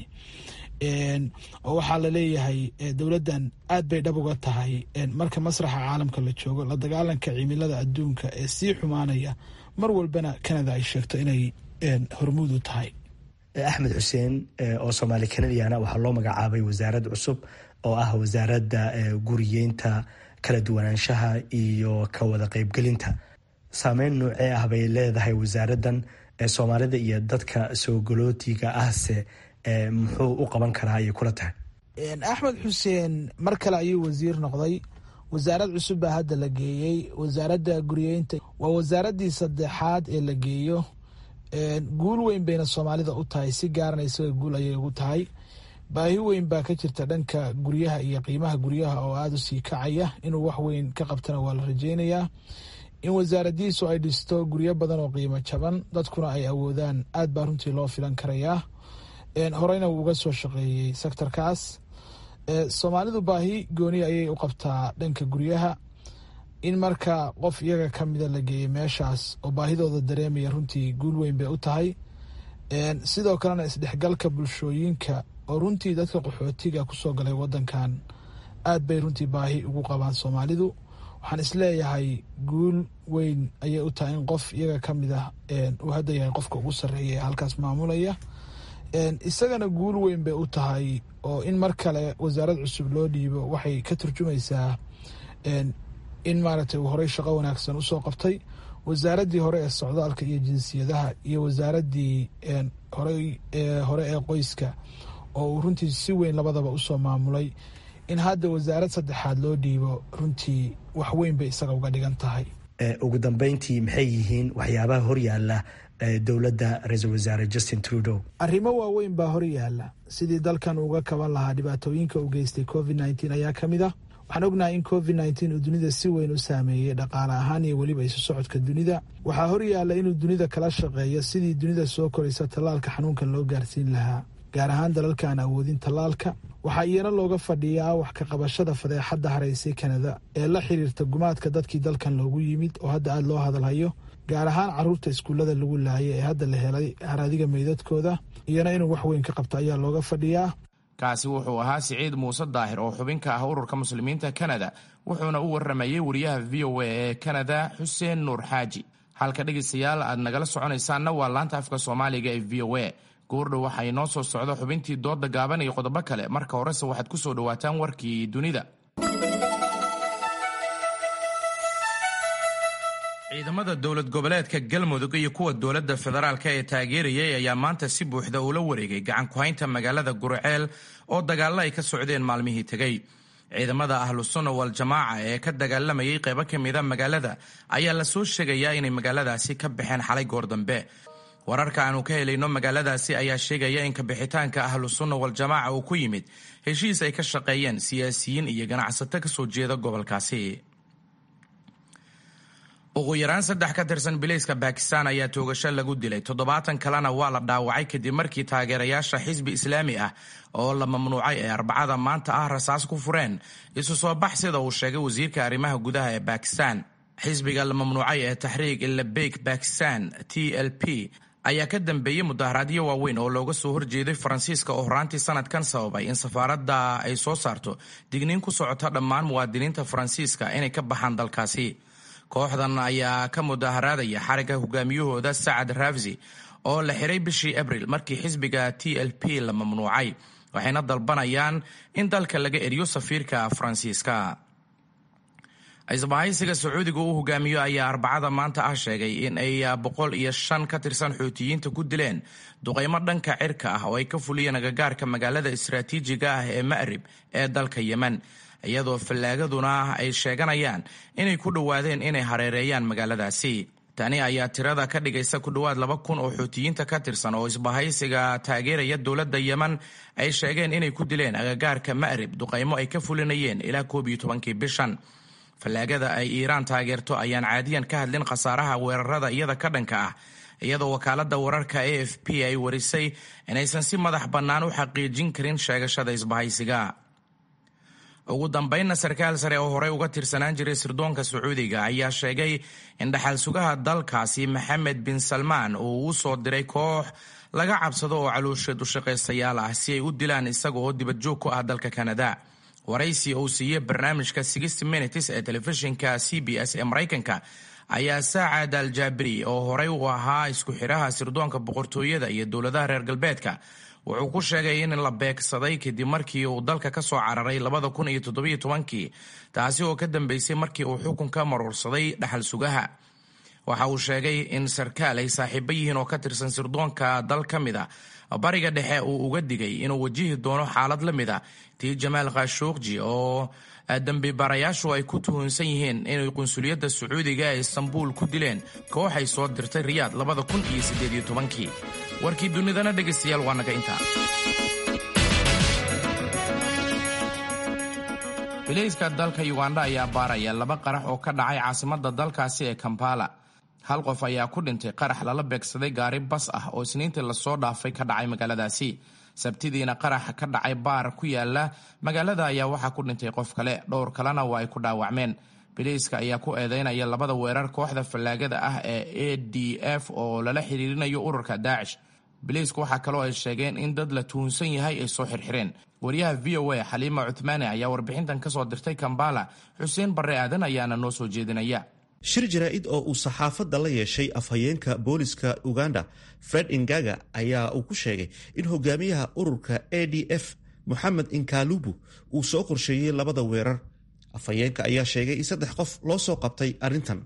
oo waxaa la leeyahay dowladdan aad bay dhab uga tahay marka masraxa caalamka la joogo la dagaalanka cimilada adduunka ee sii xumaanaya mar walbana canada ay sheegto inay hormuud u tahay axmed xuseen oo soomaali kanadiana waxaa loo magacaabay wasaarad cusub oo ah wasaaradda guriyeynta kala duwanaanshaha iyo ka wada qaybgelinta saameyn noocee ah bay leedahay wasaaraddan soomaalida iyo dadka soo galootiga ahse muxuu u qaban karaa ayay kula tahay axmed xuseen mar kale ayuu wasiir noqday wasaarad cusub baa hadda la geeyey wasaaradda guriyeynta waa wasaaraddii saddexaad ee la geeyo guul weyn bayna soomaalida u tahay si gaarana isaga guul ayay ugu tahay baahi weyn baa ka jirta dhanka guryaha iyo qiimaha guryaha oo aada u sii kacaya inuu wax weyn ka qabtana waa la rajeynayaa in wasaaradiisu ay dhisto guryo badan oo qiimo jaban dadkuna ay awoodaan aad baa runtii loo filan karayaa horeyna wuu uga soo shaqeeyey sektorkaas soomaalidu baahi gooni ayay u qabtaa dhanka guryaha in marka qof iyaga ka mida la geeyey meeshaas oo baahidooda dareemaya runtii guul weyn bay u tahay sidoo kalena isdhexgalka bulshooyinka oo runtii dadka qaxootiga kusoo galay wadankan aad bay runtii baahi ugu qabaan soomaalidu waxaan isleeyahay guul weyn ayay u tahay in qof iyaga ka mid ah uu hadda yahay qofka ugu sarreeya ee halkaas maamulaya isagana guul weyn bay u tahay oo in mar kale wasaarad cusub loo dhiibo waxay ka turjumaysaa in maaragtay uu horey shaqo wanaagsan usoo qabtay wasaaraddii hore ee socdaalka iyo jinsiyadaha iyo wasaaraddii hore hore ee qoyska oo uu runtii si weyn labadaba usoo maamulay in hadda wasaarad saddexaad loo dhiibo runtii wax weyn bay isaga uga dhigan tahay ugu dambeyntii maxay yihiin waxyaabaha horyaala dowladda ra-iisul wasaare justin trudeau arrimo waaweyn baa hor yaala sidii dalkan uga kaban lahaa dhibaatooyinka u geystay covid nneteen ayaa ka mid ah waxaan ognahay in covid nneteen uu dunida si weyn u saameeyey dhaqaale ahaan iyo weliba isu socodka dunida waxaa hor yaalla inuu dunida kala shaqeeyo sidii dunida soo koraysa tallaalka xanuunkan loo gaarsiin lahaa gaar ahaan dalalka aan awoodin tallaalka waxaa iyana looga fadhiyaa wax ka qabashada fadeexadda haraysay kanada ee la xiriirta gumaadka dadkii dalkan loogu yimid oo hadda aada loo hadalhayo gaar ahaan caruurta iskuullada lagu laayay ee hadda la helay haraadiga meydadkooda iyana inuu wax weyn ka qabto ayaa looga fadhiyaa kaasi wuxuu ahaa siciid muuse daahir oo xubin ka ah ururka muslimiinta kanada wuxuuna u waramayey wariyaha v o a ee kanada xuseen nuur xaaji halka dhegaystayaal aad nagala soconaysaanna waa laanta afka soomaaliga ee v o a goordhow waxaa inoo soo socda xubintii dooda gaaban iyo qodobo kale marka horese waxaad ku soo dhowaataan warkii dunida ciidamada dowlad goboleedka galmudug iyo kuwa dowladda federaalka ee taageerayay ayaa maanta si buuxda ula wareegay gacan ku-haynta magaalada gurceel oo dagaalo ay ka socdeen maalmihii tegey ciidamada ahlu sunna wal jamaaca ee ka dagaalamayay qaybo ka mida magaalada ayaa lasoo sheegayaa inay magaaladaasi ka baxeen xalay goor dambe wararka aanu ka helayno magaaladaasi ayaa sheegaya in kabixitaanka ahlu sunna wal jamaaca uu ku yimid heshiis ay ka shaqeeyeen siyaasiyiin iyo ganacsato kasoo jeeda gobolkaasi ugu yaraan saddex ka tirsan bilayska bakistan ayaa toogasho lagu dilay toddobaatan kalena waa la dhaawacay kadib markii taageerayaasha xisbi islaami ah oo la mamnuucay ee arbacada maanta ah rasaas ku fureen isu soo bax sida uu sheegay wasiirka arrimaha gudaha ee bakistan xisbiga la mamnuucay ee taxriig ilabeyk bakistan t l p ayaa ka dambeeyey mudaharaadyo waaweyn oo looga soo horjeeday faransiiska oo horaantii sanadkan sababay in safaaradda ay soo saarto digniin ku socota dhammaan muwaadiniinta faransiiska inay ka baxaan dalkaasi kooxdan ayaa ka mudaharaadaya xarigga hogaamiyahooda sacad rafsi oo la xiray bishii abril markii xisbiga t l p la mamnuucay waxayna dalbanayaan in dalka laga eriyo safiirka faransiiska isbahaysiga sacuudiga uu hogaamiyo ayaa arbacada maanta ah sheegay in ay boqol iyo shan ka tirsan xuutiyiinta ku dileen duqaymo dhanka cirka ah oo ay ka fuliyeen agagaarka magaalada istaraatiijiga ah ee ma'rib ee dalka yemen iyadoo fallaagaduna ay sheeganayaan inay ku dhowaadeen inay hareereeyaan magaaladaasi tani ayaa tirada ka dhigaysa ku dhowaad laba kun oo xuutiyiinta ka tirsan oo isbahaysiga taageeraya dowladda yemen ay sheegeen inay ku dileen agagaarka ma'rib duqaymo ay ka fulinayeen ilaa koob iyo tobankii bishan fallaagada ay iiraan taageerto ayaan caadiyan ka hadlin khasaaraha weerarada iyada ka dhanka ah iyadoo wakaaladda wararka a f p ay warisay inaysan si madax bannaan u xaqiijin karin sheegashada isbahaysiga ugu dambaynna sarkaal sare oo horey uga tirsanaan jiray sirdoonka sacuudiga ayaa sheegay in dhaxal sugaha dalkaasi maxamed bin salmaan uu u soo diray koox laga cabsado oo caloosheed u shaqaystayaal ah si ay u dilaan isaga oo dibadjoog ku ah dalka kanada waraysi uu siiyey barnaamijka sixty minutes ee telefishinka c b s ee maraykanka ayaa saacad al jaabiri oo horey u ahaa isku xidhaha sirdoonka boqortooyada iyo dowladaha reer galbeedka wuxuu ku sheegay in la beegsaday kadib markii uu dalka ka soo cararay labada kun iyo toddobiyo tobankii taasi oo ka dambeysay markii uu xukunka maruursaday dhaxal sugaha waxa uu sheegay in sarkaal ay saaxiibo yihiin oo ka tirsan sirdoonka dal ka mid a bariga dhexe uu uga digay inuu wajihi doono xaalad la mid a tii jamaal khashuukji oo dembi baarayaashu ay ku tuhunsan yihiin inay qunsuliyadda sacuudiga ee istanbuul ku dileen kooxay soo dirtay riyaad labada kun iyo siddeed iyo tobankii warkii dunidana dhegaystayaal waa naga intaa bilayska dalka uganda ayaa baaraya laba qarax oo ka dhacay caasimadda dalkaasi ee kampala hal qof ayaa ku dhintay qarax lala beegsaday gaari bas ah oo isniintii lasoo dhaafay ka dhacay magaaladaasi sabtidiina qaraxa ka dhacay baar ku yaala magaalada ayaa waxaa ku dhintay qof kale dhowr kalena waa ay ku dhaawacmeen bilayska ayaa ku eedeynaya labada weerar kooxda fallaagada ah ee a d f oo lala xiriirinayo ururka daacish bilaysku waxaa kaloo ay sheegeen in dad la tuhunsan yahay ay soo xirxireen wariyaha v o a xaliima cuthmaani ayaa warbixintan kasoo dirtay kambala xuseen barre aadan ayaana noo soo jeedinaya shir jaraa'id oo uu saxaafadda la yeeshay afhayeenka booliska uganda fred ingaga ayaa uu ku sheegay in hogaamiyaha ururka a d f moxamed inkalubu uu soo qorsheeyey labada weerar afhayeenka ayaa sheegay in saddex qof loo soo qabtay arrintan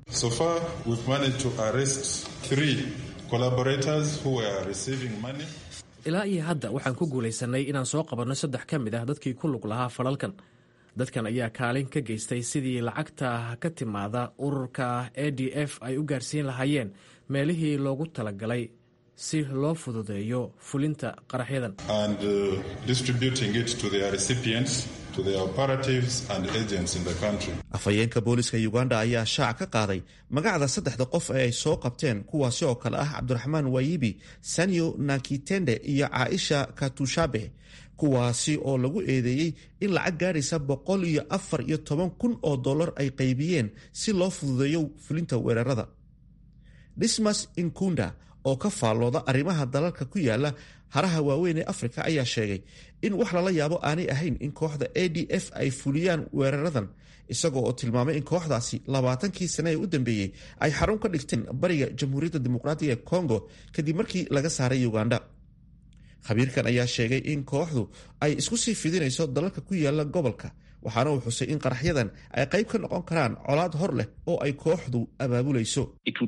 ilaa iyo hadda waxaan ku guulaysanay inaan soo qabanno saddex ka mid ah dadkii ku lug lahaa falalkan dadkan ayaa kaalin ka geystay sidii lacagta ka timaada ururka a d f ay u gaarsiin lahaayeen meelihii loogu talagalay si loo fududeeyo fulinta qaraxyadan afhayeenka booliska uganda ayaa shaac ka qaaday magacda saddexda qof ee ay soo qabteen kuwaasi oo kale ah cabdiraxmaan wayibi sanyo nakitende iyo caaisha katushabe kuwaasi oo lagu eedeeyey in lacag gaadhaysa boqol iyo afar iyo toban kun oo dollar ay qaybiyeen si loo fududeeyo fulinta weerarada dismas inkunda oo ka faallooda arrimaha dalalka ku yaala haraha waaweyn ee afrika ayaa sheegay in wax lala yaabo aanay ahayn in kooxda a d f ay fuliyaan weeraradan isagoo oo tilmaamay in kooxdaasi labaatankii sane ee u dambeeyey ay xarun ka dhigteen bariga jamhuuriyadda dimuqraatiga ee congo kadib markii laga saaray uganda khabiirkan ayaa sheegay in kooxdu ay isku sii fidinayso dalalka ku yaala gobolka waxaana uu xusay in qaraxyadan ay qayb ka noqon karaan colaad hor leh oo ay kooxdu abaabulayso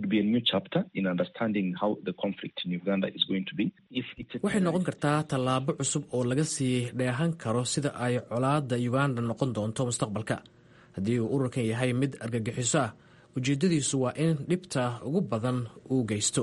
waxay noqon kartaa tallaabo cusub oo laga sii dheehan karo sida ay colaadda uganda noqon doonto mustaqbalka haddii uu ururkan yahay mid argagixiso ah ujeedadiisu waa in dhibta ugu badan uu geysto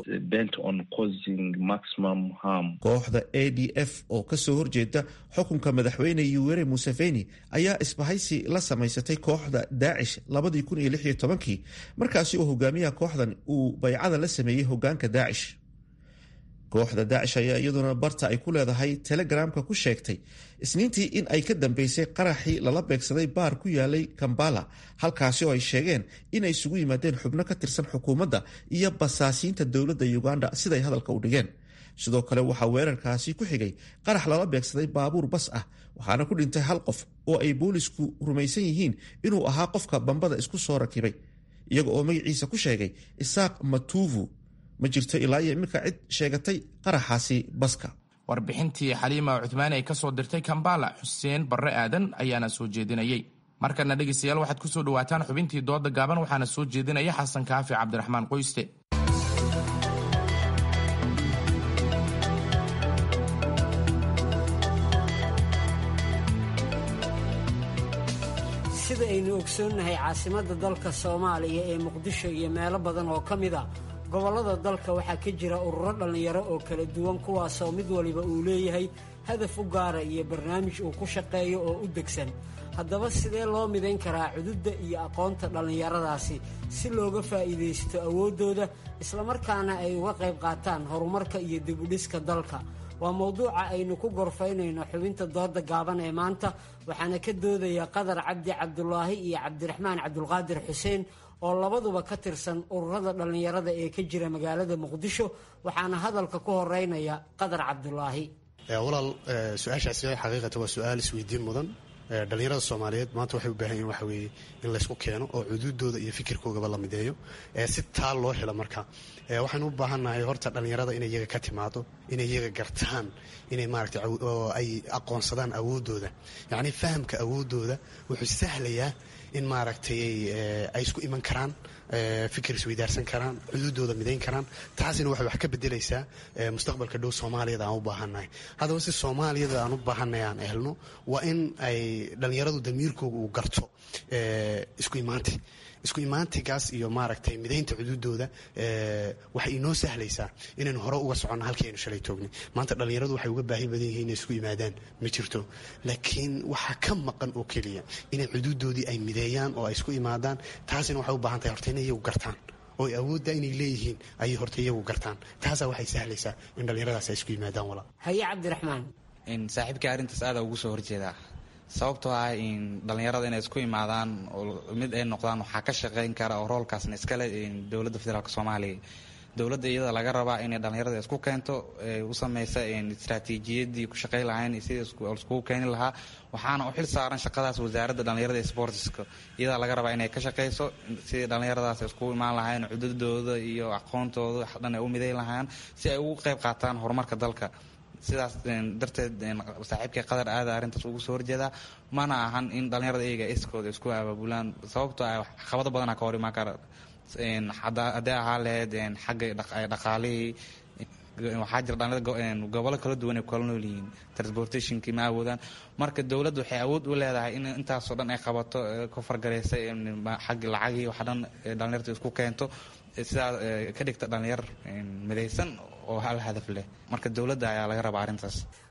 kooxda a d f oo kasoo horjeeda xukunka madaxweyne yuwere museveni ayaa isbahaysi la samaysatay kooxda daacish labadii kun iyo lix iyo tobankii markaasi oo hogaamiyaha kooxdan uu baycada la sameeyey hogaanka daacish kooxda daacish ayaa iyaduna barta ay ku leedahay telegramka ku sheegtay isniintii in ay ka dambeysay qaraxii lala beegsaday baar ku yaalay kambala halkaasi oo ay sheegeen inay isugu yimaadeen xubno ka tirsan xukuumadda iyo basaasiinta dowladda uganda siday hadalka u dhigeen sidoo kale waxaa weerarkaasi ku xigay qarax lala beegsaday baabuur bas ah waxaana ku dhintay hal qof oo ay boolisku rumaysan yihiin inuu ahaa qofka bambada isku soo rakibay iyaga oo magaciisa ku sheegay isaaq matuvu ma jirto ilaa iyo iminka cid sheegatay qaraxaasi baska warbixintii xaliima cuthmaani ay ka soo dirtay kambala xuseen barre aadan ayaana soo jeedinayey markana dhegeystayaal waxaad ku soo dhawaataan xubintii dooda gaaban waxaana soo jeedinaya xasan kaafi cabdiraxmaan qoyste sida aynu ogsoonnahay caasimadda dalka soomaaliya ee muqdisho iyo meelo badan oo ka mid a gobollada dalka waxaa ka jira ururo dhallinyaro oo kala duwan kuwaasoo mid waliba uu leeyahay hadaf u gaara iyo barnaamij uu ku shaqeeyo oo u degsan haddaba sidee loo midayn karaa cududda iyo aqoonta dhallinyaradaasi si looga faa'iidaysto awooddooda islamarkaana ay uga qayb qaataan horumarka iyo dibudhiska dalka waa mowduuca aynu ku gorfaynayno xubinta dooda gaaban ee maanta waxaana ka doodaya qadar cabdi cabdulaahi iyo cabdiraxmaan cabdulqaadir xuseen oo labaduba ka tirsan ururada dhallinyarada ee ka jira magaalada muqdisho waxaana hadalka ku horeynaya qadar cabdulaahi walaal su-aashaasi xaqiiqata waa su-aal isweydiin mudan dhalinyarada soomaaliyeed maanta waxay u baahan yihin waxa weeye in laysku keeno oo cuduudooda iyo fikirkoogaba la mideeyo si taa loo helo marka waxaynu u baahannahay horta dhallinyarada inay iyaga ka timaado inay iyaga gartaan inay maaragtay ay aqoonsadaan awooddooda yacni fahamka awooddooda wuxuu sahlayaa in maaragtay ay isku iman karaan fikir isweydaarsan karaan xuduudooda midayn karaan taasina waxay wax ka bedelaysaa mustaqbalka dhow soomaaliyada aan u baahannahay haddaba si soomaaliyada aan u baahannahay aan helno waa in ay dhallinyaradu damiirkooga uu garto isku imaanti isku imaantigaas iyo maaragtay midaynta xuduudooda waxay inoo sahlaysaa inaynu hore uga soconno halkii aynu shalay toognay maanta dhallinyaradu waxay uga baahi badan yihiin inay isku yimaadaan ma jirto laakiin waxaa ka maqan oo keliya inay xuduudoodii ay mideeyaan oo ay isku imaadaan taasina waxay u baahan tahay horta inay iyagu gartaan oo awoodda inay leeyihiin ayay horta iyagu gartaan taasaa waxay sahlaysaa in dhallinyaradaas ay isku yimaadaan walaa haye cabdiraxmaan saaxiibkii arrintaas aada ugu soo horjeedaa sababtoo ah in dhallinyarada inay isku imaadaan oo mid ay noqdaan waxaa ka shaqeyn kara oo roolkaasna iskale dowladda federaalk soomaaliya dowladda iyada laga rabaa inay dhallinyarada isku keento u sameysa istraatiijiyadii ku shaqey lahayn sidii iskugu keeni lahaa waxaana u xil saaran shaqadaas wasaaradda dhallinyarada sportska iyada laga rabaa inay ka shaqeyso sidii dhallinyaradaas iskugu imaan lahayn cududooda iyo aqoontooda dhan ay u miday lahaan si ay ugu qeyb qaataan horumarka dalka sidaas darteed saaxiibkii qadar aada arrintaas ugu soo horjeedaa mana ahan in dhallinyarada iyaga iskooda isku abaabulaan sababtoo ah caqabado badanaa ka hor imaan kara haddii ahaa lahayd xagga dhaqaalihii waxaa jira dhalinyarada gobollo kala duwan ay kala nool yihiin transportationkii ma awoodaan marka dowladda waxay awood u leedahay in intaasoo dhan ay qabato ka fargareysa xagga lacagii waxa dhan dhalinyarta isku keento sidaa ka dhigta dhalinyar midaysan oo hal hadaf leh marka dowladda ayaa laga rabaa arrintaas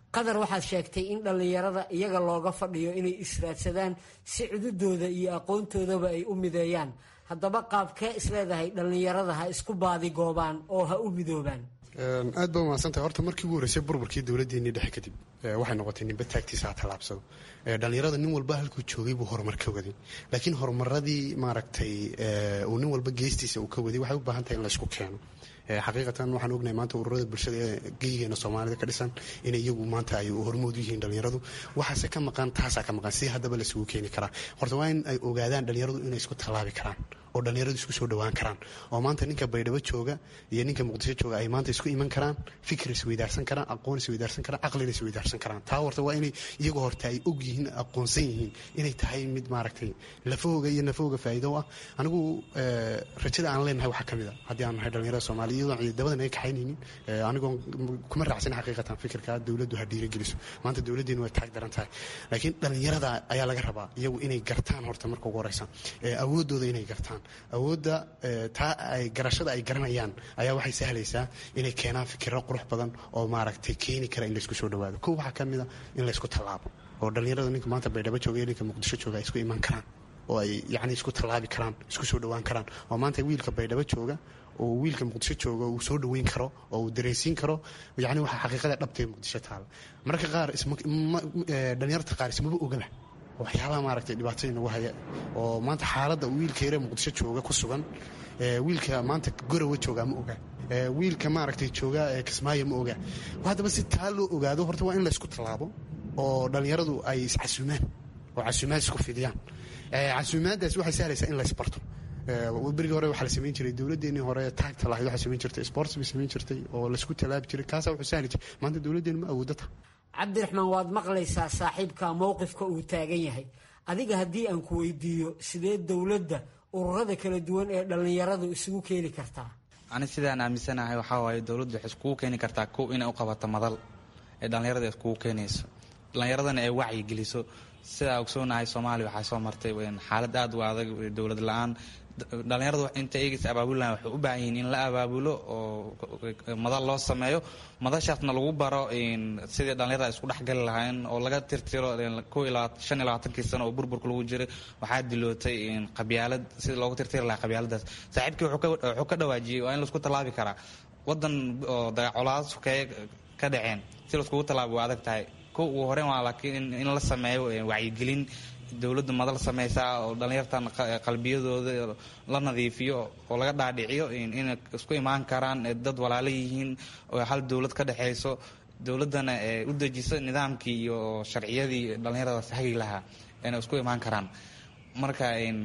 qadar waxaad sheegtay in dhallinyarada iyaga looga fadhiyo inay israadsadaan si cududooda iyo aqoontoodaba ay u mideeyaan haddaba qaabkee isleedahay dhallinyarada ha isku baadigoobaan oo ha u midoobaan aad baa umaadsantahay horta markii ugu horreysay burburkii dowladdeennii dhexe kadib waxay noqotay ninba taagtiisa ha tallaabsado dhallinyarada nin walba halkuu joogay buu horumar ka waday laakiin horumaradii maaragtay uu nin walba geestiisa uu ka waday waxay u baahan tahay in laysku keeno xaqiiqatan waxaan ognahay maanta ururada bulshada ee geyigeena soomaalida ka dhisan inay iyagu maanta ay hormood u yihiin dhallinyaradu waxaase ka maqan taasaa ka maqan si haddaba laisugu keeni karaa horta waa in ay ogaadaan dhallinyaradu inay isku tallaabi karaan oo dhallinyaradu isku soo dhowaan karaan oo maanta ninka baydhabo jooga iyo ninka muqdisho jooga ay maanta isku iman karaan fikir isweydaarsan karaan aqoon isweydaarsan karaan caqlina isweydaarsan karaan taa horta waa inay iyagu horta ay og yihiin aqoonsan yihiin inay tahay mid maaragtay lafahooga iyo nafahooga faa'iido ah anigu rajada aan leenahay waxaa ka mid a haddii aan nahay dhallinyarada soomaaliya iyadoon ciidamadan ay kaxaynaynin anigoon kuma raacsan xaqiiqatan fikirka dowladdu ha dhiirigeliso maanta dowladdeenu way taag daran tahay laakiin dhallinyarada ayaa laga rabaa iyagu inay gartaan horta marka ugu horeysa awooddooda inay gartaan awoodda taa ay garashada ay garanayaan ayaa waxay sahlaysaa inay keenaan fikiro qurux badan oo maaragtay keeni kara in laysku soo dhawaado kow waxaa ka mid a in laysku tallaabo oo dhallinyarada ninka maanta baydhabo jooga iyo ninka muqdisho jooga ay isku iman karaan oo ay yacni isku tallaabi karaan isku soo dhowaan karaan oo maanta wiilka baydhabo jooga oo wiilka muqdisho jooga uu soo dhoweyn karo oo uu dareensiin karo yacni waxaa xaqiiqada dhabtee muqdisho taala mararka qaar dhallinyarta qaar ismaba ogaba waxyaabaha maaragtay dhibaatada inagu haya oo maanta xaaladda wiilka yare muqdisho jooga ku sugan wiilka maanta gorowa joogaa ma oga wiilka maaragtay jooga kismaayo ma oga haddaba si taa loo ogaado horta waa in laysku tallaabo oo dhallinyaradu ay iscasuumaan oo casuumaad isku fidiyaan casuumaaddaas waxay sahlaysaa in laysbarto berigii hore waxaa la samayn jiray dowladdeenii hore taagta lahayd waxaa samayn jirtay sports bay samayn jirtay oo laysku tallaabi jiray kaasaa wuxuu sahli jiray maanta dowladdeenu ma awooddo ta cabdiraxmaan waad maqlaysaa saaxiibka mowqifka uu taagan yahay adiga haddii aan ku weydiiyo sidee dowladda ururada kala duwan ee dhallinyaradu isugu keeni kartaa ani sidaan aaminsanahay waxaa waaye dowladdu waxay iskugu keeni kartaa kow inay u qabato madal ee dhallinyarada iskugu keenayso dhallinyaradana ay wacyi geliso sidaa ogsoonahay soomaaliya waxaa soo martay xaalad aad u adag dowlad la-aan dhallinyaradu inta eegaysa abaabulan waxay u baahan yihiin in la abaabulo oo madal loo sameeyo madashaasna lagu baro sidii dhallinyarada isku dhexgali lahayn oo laga tirtiro ko shan iyo labaatankii sano oo burburka lagu jiray waxaa dilootay qabyaalad sida loogu tirtiri lahaa qabyaaladaas saaxiibkii wuxuu ka dhawaajiyey waa in laisku tallaabi karaa wadan oo dagacolaad sukeeye ka dhaceen si laiskugu tallaabi waa adag tahay ko ugu horeyn waa laakiin in la sameeyo wacyigelin dowladda madal sameysaa oo dhallinyartan qalbiyadooda la nadiifiyo oo laga dhaadhiciyo inay isku imaan karaan dad walaalo yihiin oo hal dowlad ka dhexeyso dowladdana u dejiso nidaamkii iyo sharciyadii dhallinyaradaas hagi lahaa inay isku imaan karaan marka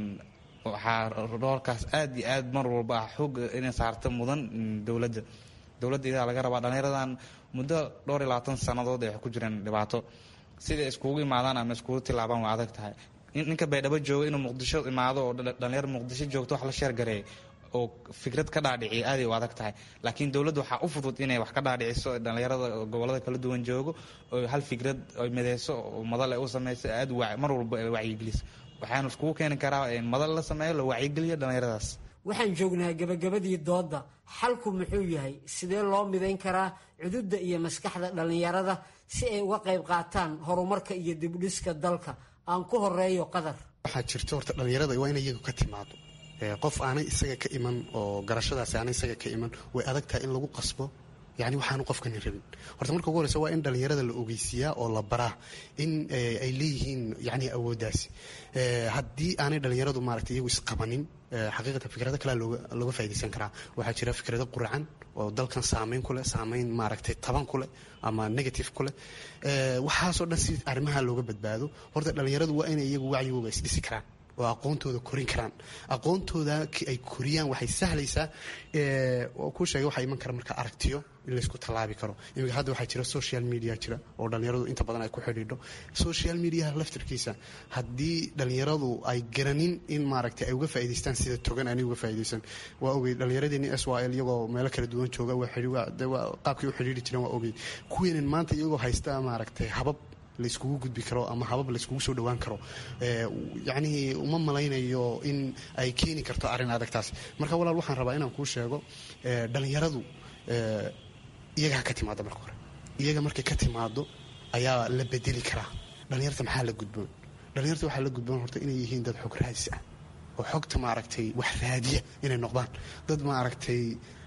waxaa roolkaas aad iyo aad mar walba ah xoog inay saarta mudan dowladda dowladda idaa laga rabaa dhallinyaradan muddo dhowr iyo labaatan sannadood ay wax ku jireen dhibaato siday iskugu imaadaan ama iskugu tilaabaan waa adag tahay ninka baydhabo jooga inuu muqdisho imaado oo dhalinyaro muqdisho joogto wax la sheergareeya oo fikrad ka dhaadhiciya aaday u adag tahay laakiin dowladda waxaa u fudud inay wax ka dhaadhiciso dhalinyarada gobolada kala duwan joogo oo hal fikrad ay mideyso oo madal ay u sameyso aad mar walba ay wacyigeliso waxaanu iskugu keeni karaa madal la sameeyo la wacyigeliyo dhalinyaradaas waxaan joognaa gabagabadii doodda xalku muxuu yahay sidee loo midayn karaa cududda iyo maskaxda dhallinyarada si ay uga qayb qaataan horumarka iyo dibdhiska dalka aan ku horeeyo qadar waxaa jirta horta dhallinyarada waa in iyagu ka timaado qof aanay isaga ka iman oo garashadaasi aanay isaga ka iman way adag tahay in lagu qasbo yani waxaanu qofkani rabin horta marka ugu horeysa waa in dhallinyarada la ogeysiiyaa oo la baraa in ay leeyihiin yani awooddaasi haddii aanay dhallinyaradu maaragtay iyagu isqabanin xaqiiqatan fikrado kalea looga faa'idaysan karaa waxaa jira fikrado quracan oo dalkan saameyn ku leh saameyn maaragtay taban ku leh ama negative ku leh waxaasoo dhan si arrimaha looga badbaado horta dhallinyaradu waa inay iyagu wacyigooga isdhisi karaan oo aqoontooda korin karaan aqoontooda ay koriyaan waxay sahlaysaa ku sheegay waxaa iman kara marka aragtiyo in laysku tallaabi karo iminka hadda waxaa jira social media jira oo dhallinyaradu inta badan ay ku xidhiidho social mediaha laftirkiisa haddii dhallinyaradu ay garanin in maaragtay ay uga faa'idaystaan sida togan aanay uga faa'idaysan waa ogey dhallinyaradeenii s y l iyagoo meelo kala duwan jooga qaabkay u xidhiidhi jireen waa ogey kuweenan maanta iyagoo haysta maaragtay habab layskugu gudbi karo ama habab layskugu soo dhowaan karo yacnii uma malaynayo in ay keeni karto arrin adagtaas marka walaal waxaan rabaa inaan kuu sheego dhallinyaradu iyaga ha ka timaado marka hore iyaga markay ka timaado ayaa la bedeli karaa dhallinyarta maxaa la gudboon dhallinyarta waxaa la gudboon horta inay yihiin dad xog raadis ah oo xogta maaragtay wax raadiya inay noqdaan dad maaragtay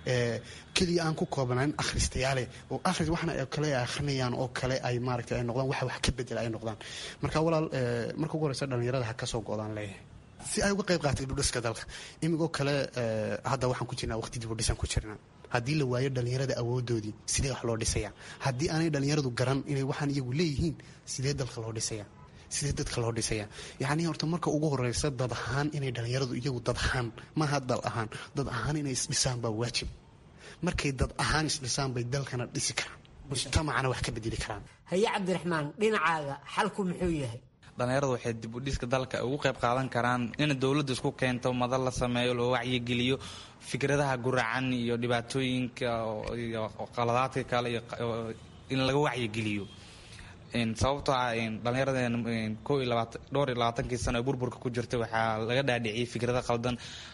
keliya aan ku koobnayn akhristayaale oo akhris waxna kale ay akhrinayaan oo kale ay maaragtay ay noqdaan waxa wax ka bedela ay noqdaan marka walaal marka ugu horeysa dhallinyarada ha ka soo go-daan leeyahay si ay uga qayb qaatay dibudhiska dalka imigoo kale hadda waxaan ku jirnaa waqti dibudhisan ku jirnaa haddii la waayo dhallinyarada awoodoodii sidee wax loo dhisaya haddii aanay dhallinyaradu garan inay waxaan iyagu leeyihiin sidee dalka loo dhisaya sidee dadka loo dhisaya yacni horta marka ugu horeysa dad ahaan inay dhallinyaradu iyagu dad ahaan maaha dal ahaan dad ahaan inay isdhisaan baa waajib markay dad ahaan isdhisaan bay dalkana dhisi karaan mujtamacana wax ka bedeli karaan haye cabdiraxmaan dhinacaaga xalku muxuu yahay dhallinyaradu waxay dib u dhiska dalka ugu qayb qaadan karaan in dowladda isku keento madal la sameeyo loo wacyigeliyo fikradaha guracan iyo dhibaatooyinka iyo qaladaadka kale iyo in laga wacyigeliyo sababtoo ah dhallinyarada ko iyo labaatan dhowr iyo labaatankii sano ee burburka ku jirta waxaa laga dhaadhiciyay fikrada qaldan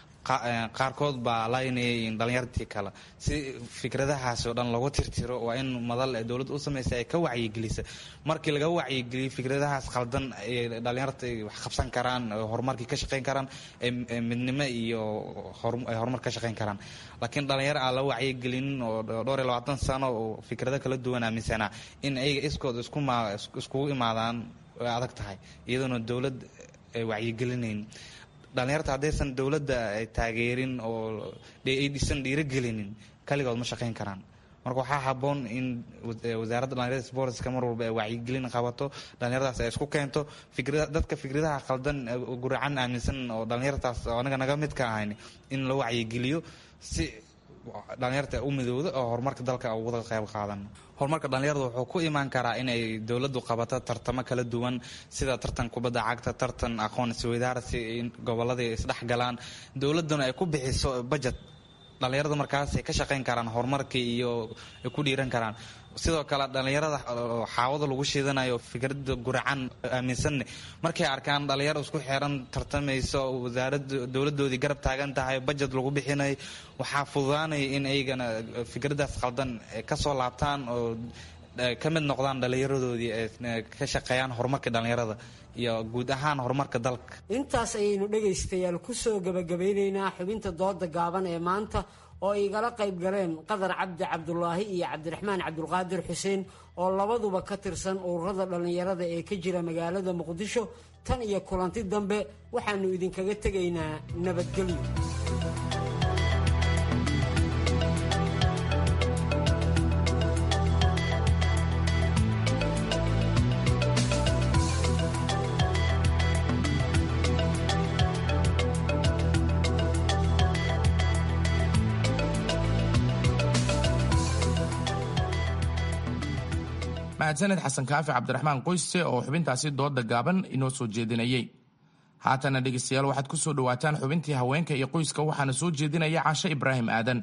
qaarkood baa laynayay dhalinyartii kale si fikradahaasi oo dhan loogu tirtiro waa in madal ee dowladda u samaysa ay ka wacyigelisa markii laga wacyigeliyo fikradahaas qaldan ay dhalinyarta wax qabsan karaan horumarkii ka shaqayn karaan midnimo iyo ay horumar ka shaqayn karaan laakiin dhalinyaro aan la wacyigelinin oo dhowr iyo labaatan sano oo fikrado kala duwan aaminsanaa in ayaga iskood iskugu imaadaan way adag tahay iyadoona dowlad ay wacyigelinayn dhalinyarta haddaysan dowladda ay taageerin oo aysan dhiirogelinin kaligood ma shaqayn karaan marka waxaa haboon in wasaaradda dhalinyarada sportska mar walba ay wacyigelin qabato dhalinyaradaas ay isku keento dadka fikradaha qaldan guracan aaminsan oo dhalinyartaas anaga naga mid ka ahayn in la wacyigeliyo si dhalinyarta u midowda oo horumarka dalka uga qayb qaadan horumarka dhalinyarada wuxuu ku imaan karaa inay dowladdu qabato tartamo kala duwan sida tartan kubadda cagta tartan aqoon isweydaarsi in gobolladii isdhexgalaan dowladduna ay ku bixiso budget dhalinyarada markaasay ka shaqayn karaan horumarkii iyo ay ku dhiiran karaan sidoo kale dhalinyarada xaawada lagu shiidanayo fikrada guracan aaminsanne markay arkaan dhalinyaro isku xeran tartamayso wasaarada dowladoodii garab taagan tahay budget lagu bixinayo waxaa fududaanaya in ayagana fikradaas qaldan kasoo laabtaan oo ka mid noqdaan dhalinyaradoodii ka shaqeeyaan horumarka dhalinyarada iyo guud ahaan horumarka dalka intaas ayaynu dhegaystayaal kusoo gabagabeyneynaa xubinta dooda gaaban ee maanta oo igala qayb galeen qadar cabdi cabdulaahi iyo cabdiraxmaan cabdulqaadir xuseen oo labaduba ka tirsan ururada dhallinyarada ee ka jira magaalada muqdisho tan iyo kulanti dambe waxaannu idinkaga tegaynaa nabadgelyo mahadsaned xasan kaafi cabdiraxmaan qoyse oo xubintaasi dooda gaaban inoo soo jeedinayey haatana dhegeystayaal waxaad ku soo dhowaataan xubintii haweenka iyo qoyska waxaana soo jeedinaya caashe ibraahim aadan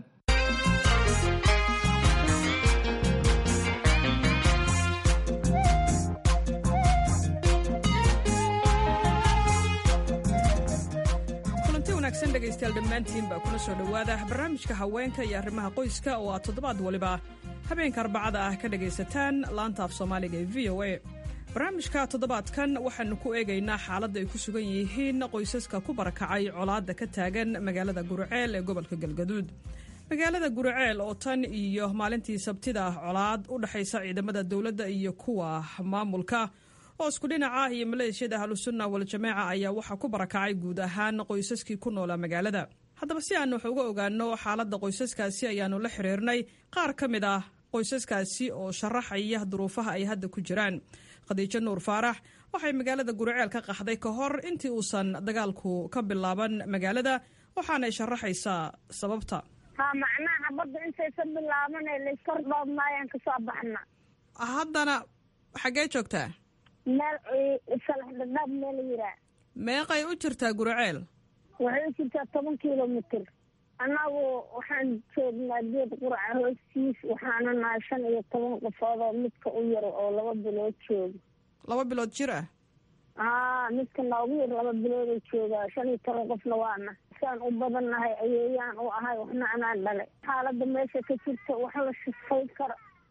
dhegeystayaal dhammaantiin baa kuna soo dhowaada barnaamijka haweenka iyo arrimaha qoyska oo aad toddobaad waliba habeenka arbacada ah ka dhagaysataan laanta af soomaaliga ee v o a barnaamijka toddobaadkan waxaanu ku eegaynaa xaaladda ay ku sugan yihiin qoysaska ku barakacay colaadda ka taagan magaalada guriceel ee gobolka galgaduud magaalada guriceel oo tan iyo maalintii sabtida colaad u dhexaysa ciidamada dowladda iyo kuwa maamulka oo isku dhinaca iyo maleeshiyada ahlusunna waljamaaca ayaa waxaa ku barakacay guud ahaan qoysaskii ku noolaa magaalada haddaba si aanu wax uga ogaano xaaladda qoysaskaasi ayaanu la xiriirnay qaar ka mid ah qoysaskaasi oo sharaxaya duruufaha ay hadda ku jiraan khadiijo nuur faarax waxay magaalada guriceel ka qaxday ka hor intii uusan dagaalku ka bilaaban magaalada waxaanay sharaxaysaa sababta ha macnaha badda intaysa bilaabanay layskordhoobnaayaan kasoo baxna haddana xaggee joogtaa meel salax dhadhaab meel yiraa meeqay u jirtaa guriceel waxay u jirtaa toban kilomitr annagu waxaan joognaa geed quraca hoostiis waxaana nahay shan iyo toban qofood oo midka u yar oo laba bilood jooga laba bilood jir ah haa midka noogu yar laba bilooda joogaa shan iyo toban qofna waana saan u badannahay ayeeyaan u ahay waxna anaan dhale xaaladda meesha ka jirta wax la shifay karo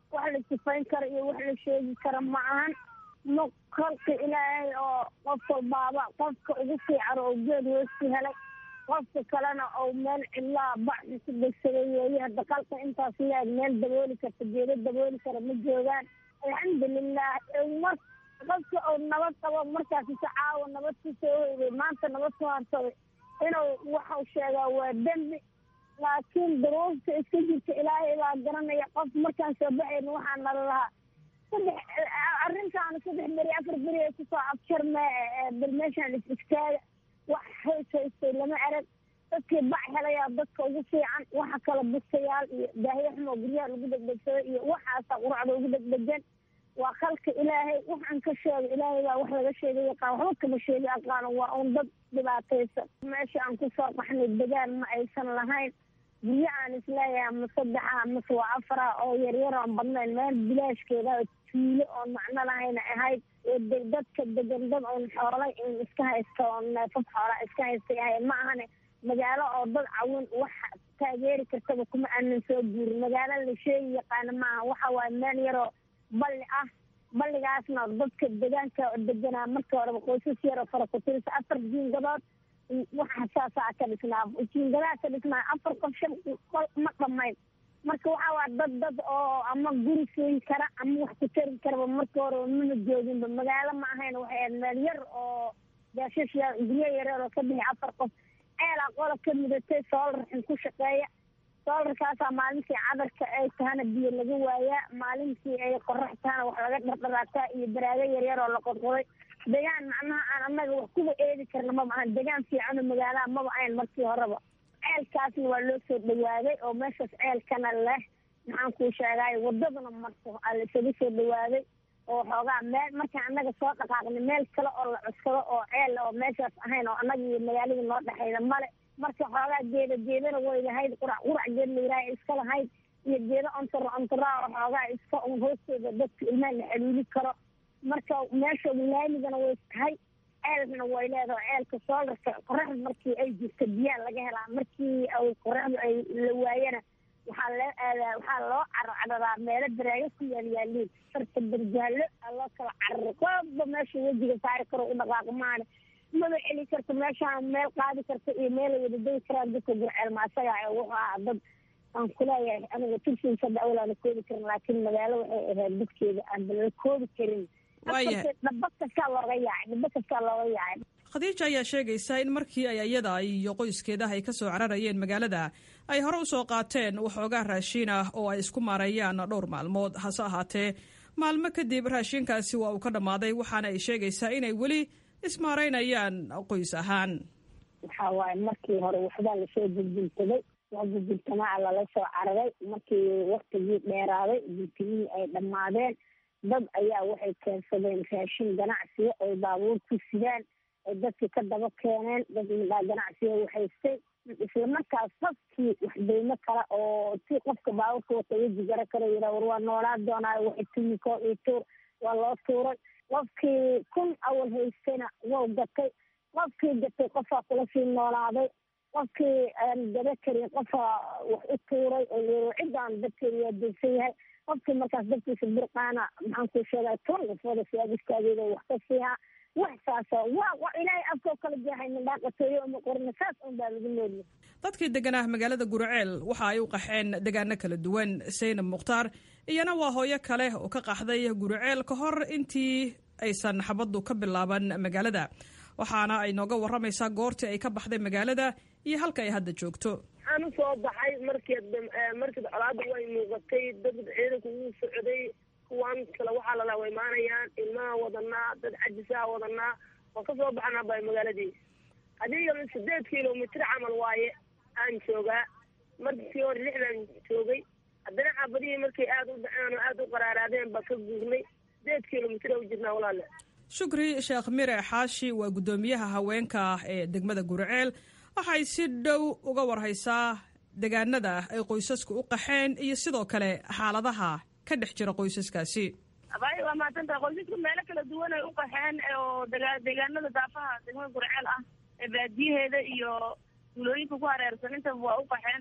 wax la sifayn karo iyo wax la sheegi karo ma ahan ma kolka ilaahay oo qof walbaaba qofka ugu fiican oo geed hoosti helay qofka kalena oo meel cidlaa bacsi ku degsaday weeye hadda qalka intaas leeg meel dabooli karta geedo dabooli kara ma joogaan alxamdulilah mar qofka oo nabad qabo markaas ise caawa nabad ku soo hoyday maanta nabad ku harsaday inuu waxau sheegaa waa dembi laakiin duruufta iska jirta ilaahay baa garanaya qof markaan soo baxayna waxaa nala lahaa saddex arrintaana saddex beri afar beri ay kusoo abjarme bal meeshaan is istaaga wax hays haystay lama arag dadkii bac helayaa dadka ugu fiican waxa kala bustayaal iyo daahyo xumoo guryaha lagu degdegsado iyo waxaasa quracda ugu degdegan waa khalka ilaahay waxaan ka sheegay ilaahay baa wax laga sheegay yaqaan waxba kama sheegi aqaano waa un dad dhibaataysan meesha aan kusoo qaxnay degaan ma aysan lahayn guryo aan isleeyahay ma saddexa mase waa afara oo yaryar oon badnayn meel bilaashkeeda tuulo oon macno lahayna ahayd oo dadka degan dad oon xoolay in iska haysta oon neefaf xoolaa iska haystay ahayd ma ahane magaalo oo dad cawin wax taageeri kartaba kuma aanan soo guurin magaalo la sheegi yaqaana maaha waxa waaye meel yaroo balli ah balligaasna dadka deegaanka deganaa markii horeba qoysas yaroo fara ku tirisa afar jiingadood waxa saasaa ka dhisnaa jiingadaha ka dhisnaa afar qof shan qol ma dhamayn marka waxa waa dad dad oo ama guri siin kara ama wax ku tari karaba markii hore mana jooginba magaalo ma ahayn waxay ahayd meel yar oo gaashash guryo yareer oo ka bixi afar qof ceelaa qola ka mudatay soolar xin ku shaqeeya soolarkaasaa maalintii cadarka ay tahana biyo laga waayaa maalintii ay qorax tahana wax laga dhardharaataa iyo baraago yaryar oo la qodqoday degaan macnaha aan annaga wax kuba eedi karna maba ahan degaan fiicano magaalaha maba ahayn markii horeba ceelkaasna waa loo soo dhawaaday oo meeshaas ceelkana leh maxaan kuu sheegaayo wadadana marto aa la isaga soo dhawaaday oo xoogaa meel markaan annaga soo dhaqaaqnay meel kale oo la cuskado oo ceel oo meeshaas ahayn oo annaga iyo magaaladii noo dhexayda male marka xoogaa geeda geedana way lahayd qurac qurac geed la yidhaha iska lahayd iyo geedo ontoro ontoraa oo xoogaa iska un hoostooda dadka ilmaha la xaluuli karo marka meesha laamigana way tahay ceelna way leedahay ceelka soolarka qoraxda markii ay jirto biyaa laga helaa markii ay qoraxdu ay la waayana waxaa loo aadaa waxaa loo carcaradaa meelo baraago ku yaal yaaliin sarta barjaallo aa loo kala cararo qooba meesha wejiga saari karo u dhaqaaqo maane maba celi karto meeshaan meel qaadi karta iyo meel ay wada degi karaan dadka gurceel ma asaga wuxuu ahaa dad aan kuleeyahay aniga turkiisa dawla la koobi karin laakiin magaalo waxay ahayd dadkeeda aan la koobi karin dhaba kastaa looga yaacay dhaba kastaa looga yaacay khadiija ayaa sheegaysa in markii ay iyada iyo qoyskeedaha ay ka soo cararayeen magaalada ay hore usoo qaateen waxoogaa raashiin ah oo ay isku maareeyaan dhowr maalmood hase ahaatee maalmo kadib raashiinkaasi waa uu ka dhammaaday waxaana ay sheegaysaa inay weli ismaaraynayaan qoys ahaan waxaa waaye markii hore waxbaa lasoo buljultaday waa buljultamaa lala soo cararay markii waktigii dheeraaday bultigii ay dhammaadeen dad ayaa waxay keensadeen raashin ganacsiga oy baabuur ku sidaan ay dadkii ka daba keeneen dad midhaa ganacsiga waxaystay isla markaas qofkii waxdeymo kale oo si qofka baabuurka wata weji gara kale yidhaa war waa noolaa doonaayo waxay tumiko iyo tuur waa loo tuuray qofkii kun awal haystayna wau gatay qofkii gatay qofaa kula sii noolaaday qofkii aan gaba karin qofaa wax u tuuray oo ciddaan dadkeeda waa degsan yahay qofkii markaas dadkiisa burqaana maxaan kuu sheegay toban qofooda siyaab istaageeda wax ka siihaa wax saasa waa wa ilaahay afkoo kala jeexay mindhaaqatooyo uma qorina saas un baa lagu nooliyay dadkii deganaa magaalada gurceel waxa ay u qaxeen degaano kala duwan saynab mukhtaar iyana waa hooyo kale oo ka qaxday gurceel ka hor intii aysan xabaddu ka bilaaban magaalada waxaana ay nooga waramaysaa goortii ay ka baxday magaalada iyo halka ay hadda joogto waxaan usoo baxay markii markii colaada way muuqatay dad ciidanku wuu socday kuwan kale waxaa lalaa wa imaanayaan ilmaha wadanaa dad cajisaha wadanaa waan kasoo baxnaa bay magaaladii adiga sideed kilomitr camal waaye aan joogaa markii hore lixdan joogay haddana xaabadihii markay aada u dhaceen oo aada u qaraaraadeen baa ka guurnay sideed kilomitr u jirnaa walaale shukri sheekh mire xaashi waa guddoomiyaha haweenka ee degmada gurceel waxay si dhow uga warhaysaa degaanada ay qoysasku u qaxeen iyo sidoo kale xaaladaha ka dhex jira qoysaskaasi abaayo waa mahadsantaha qoysasku meelo kala duwan ay u qaxeen oo deegaanada daafaha degmada gurceel ah ee baadiyaheeda iyo tuulooyinka ku hareersan intaba waa u qaxeen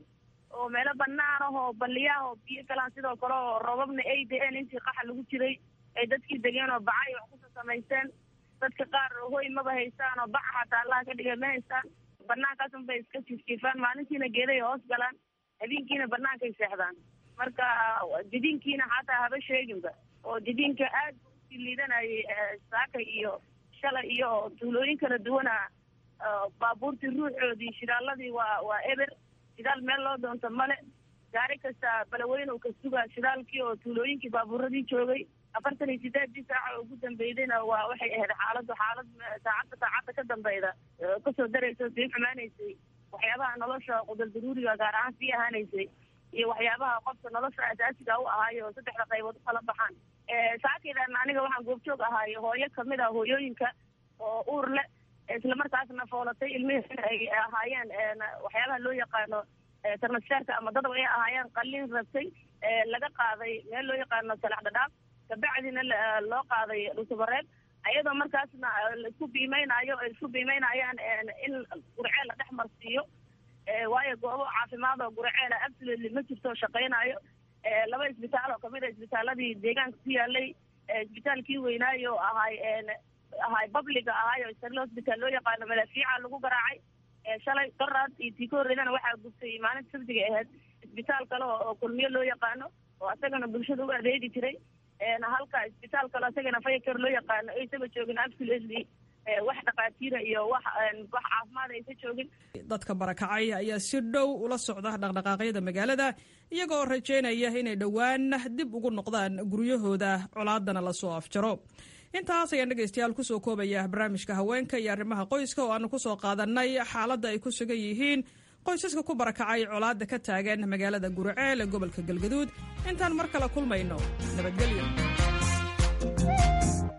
oo meelo banaan ah oo baliyaah oo biyo galaan sidoo kale oo robabna ay da-een intii qaxa lagu jiray ay dadkii degeen oo bacay wax kusoo samaysteen dadka qaar hoy maba haystaan oo baca xataa allaha ka dhigay ma haystaan banaankaas unbay iska jiifjiifaan maalintiina geeday hoos galaan habeenkiina banaankay seexdaan marka didiinkiina xataa haba sheeginba oo didiinka aad bu usii liidanayay saaka iyo shalay iyo tuulooyin kala duwana baabuurtii ruuxoodii shidaaladii waa waa eber shidaal meel loo doonto male gaari kasta balaweyne uu ka sugaa shidaalkii oo tuulooyinkii baabuuradii joogay afartan iyo sideedii saaca oo ugu dambeydayna waa waxay ahayd xaaladu xaalad saacadda saacadda ka dambeyda kasoo daraysa sii xumaanaysay waxyaabaha nolosha qudal daruuriga gaar ahaan sii ahaanaysay iyo waxyaabaha qofka nolosha asaasiga u ahaayo oo saddexda qaybood u kala baxaan saakeydan aniga waxaan goobjoog ahaay hooyo kamid ah hooyooyinka oo uur leh islamarkaasna foolatay ilmihii ay ahaayeen waxyaabaha loo yaqaano tarnashaarka ama dadab ay ahaayeen qalin rabtay laga qaaday meel loo yaqaano salax dhadhaaf kabacdina loo qaaday dhusubareeb ayadoo markaasna laisku biimeynayo ay isku biimeynayaan in gurceel la dhex marsiiyo waayo goobo caafimaad oo gurceela absolutely ma jirto shaqeynayo laba isbitaal oo kamid a isbitaaladii deegaanka ku yaalay isbitaalkii weynaayo oo ahay ahay babliga ahay oo sarle hosbitaal loo yaqaano malaafiica lagu garaacay shalay daraad iyo tii ka horreydana waxaa gubtay maalinta sabtiga ahayd isbitaal kale oo kulmiyo loo yaqaano oo asagana bulshada u adeegi jiray halka isbitaal kale asagana fayakar loo yaqaano aysaba joogin absolutely wax dhakhaatiira iyo wax wax caafimaad aysa joogin dadka barakacay ayaa si dhow ula socda dhaqdhaqaaqyada magaalada iyagoo rajaynaya inay dhowaan dib ugu noqdaan guryahooda colaadana lasoo afjaro intaas ayaan dhegaystayaal kusoo koobaya barnaamijka haweenka iyo arrimaha qoyska oo aanu kusoo qaadanay xaaladda ay ku sugan yihiin qoysaska ku barakacay colaadda ka taagan magaalada guriceel ee gobolka galgaduud intaan mar kale kulmayno nabadgelyo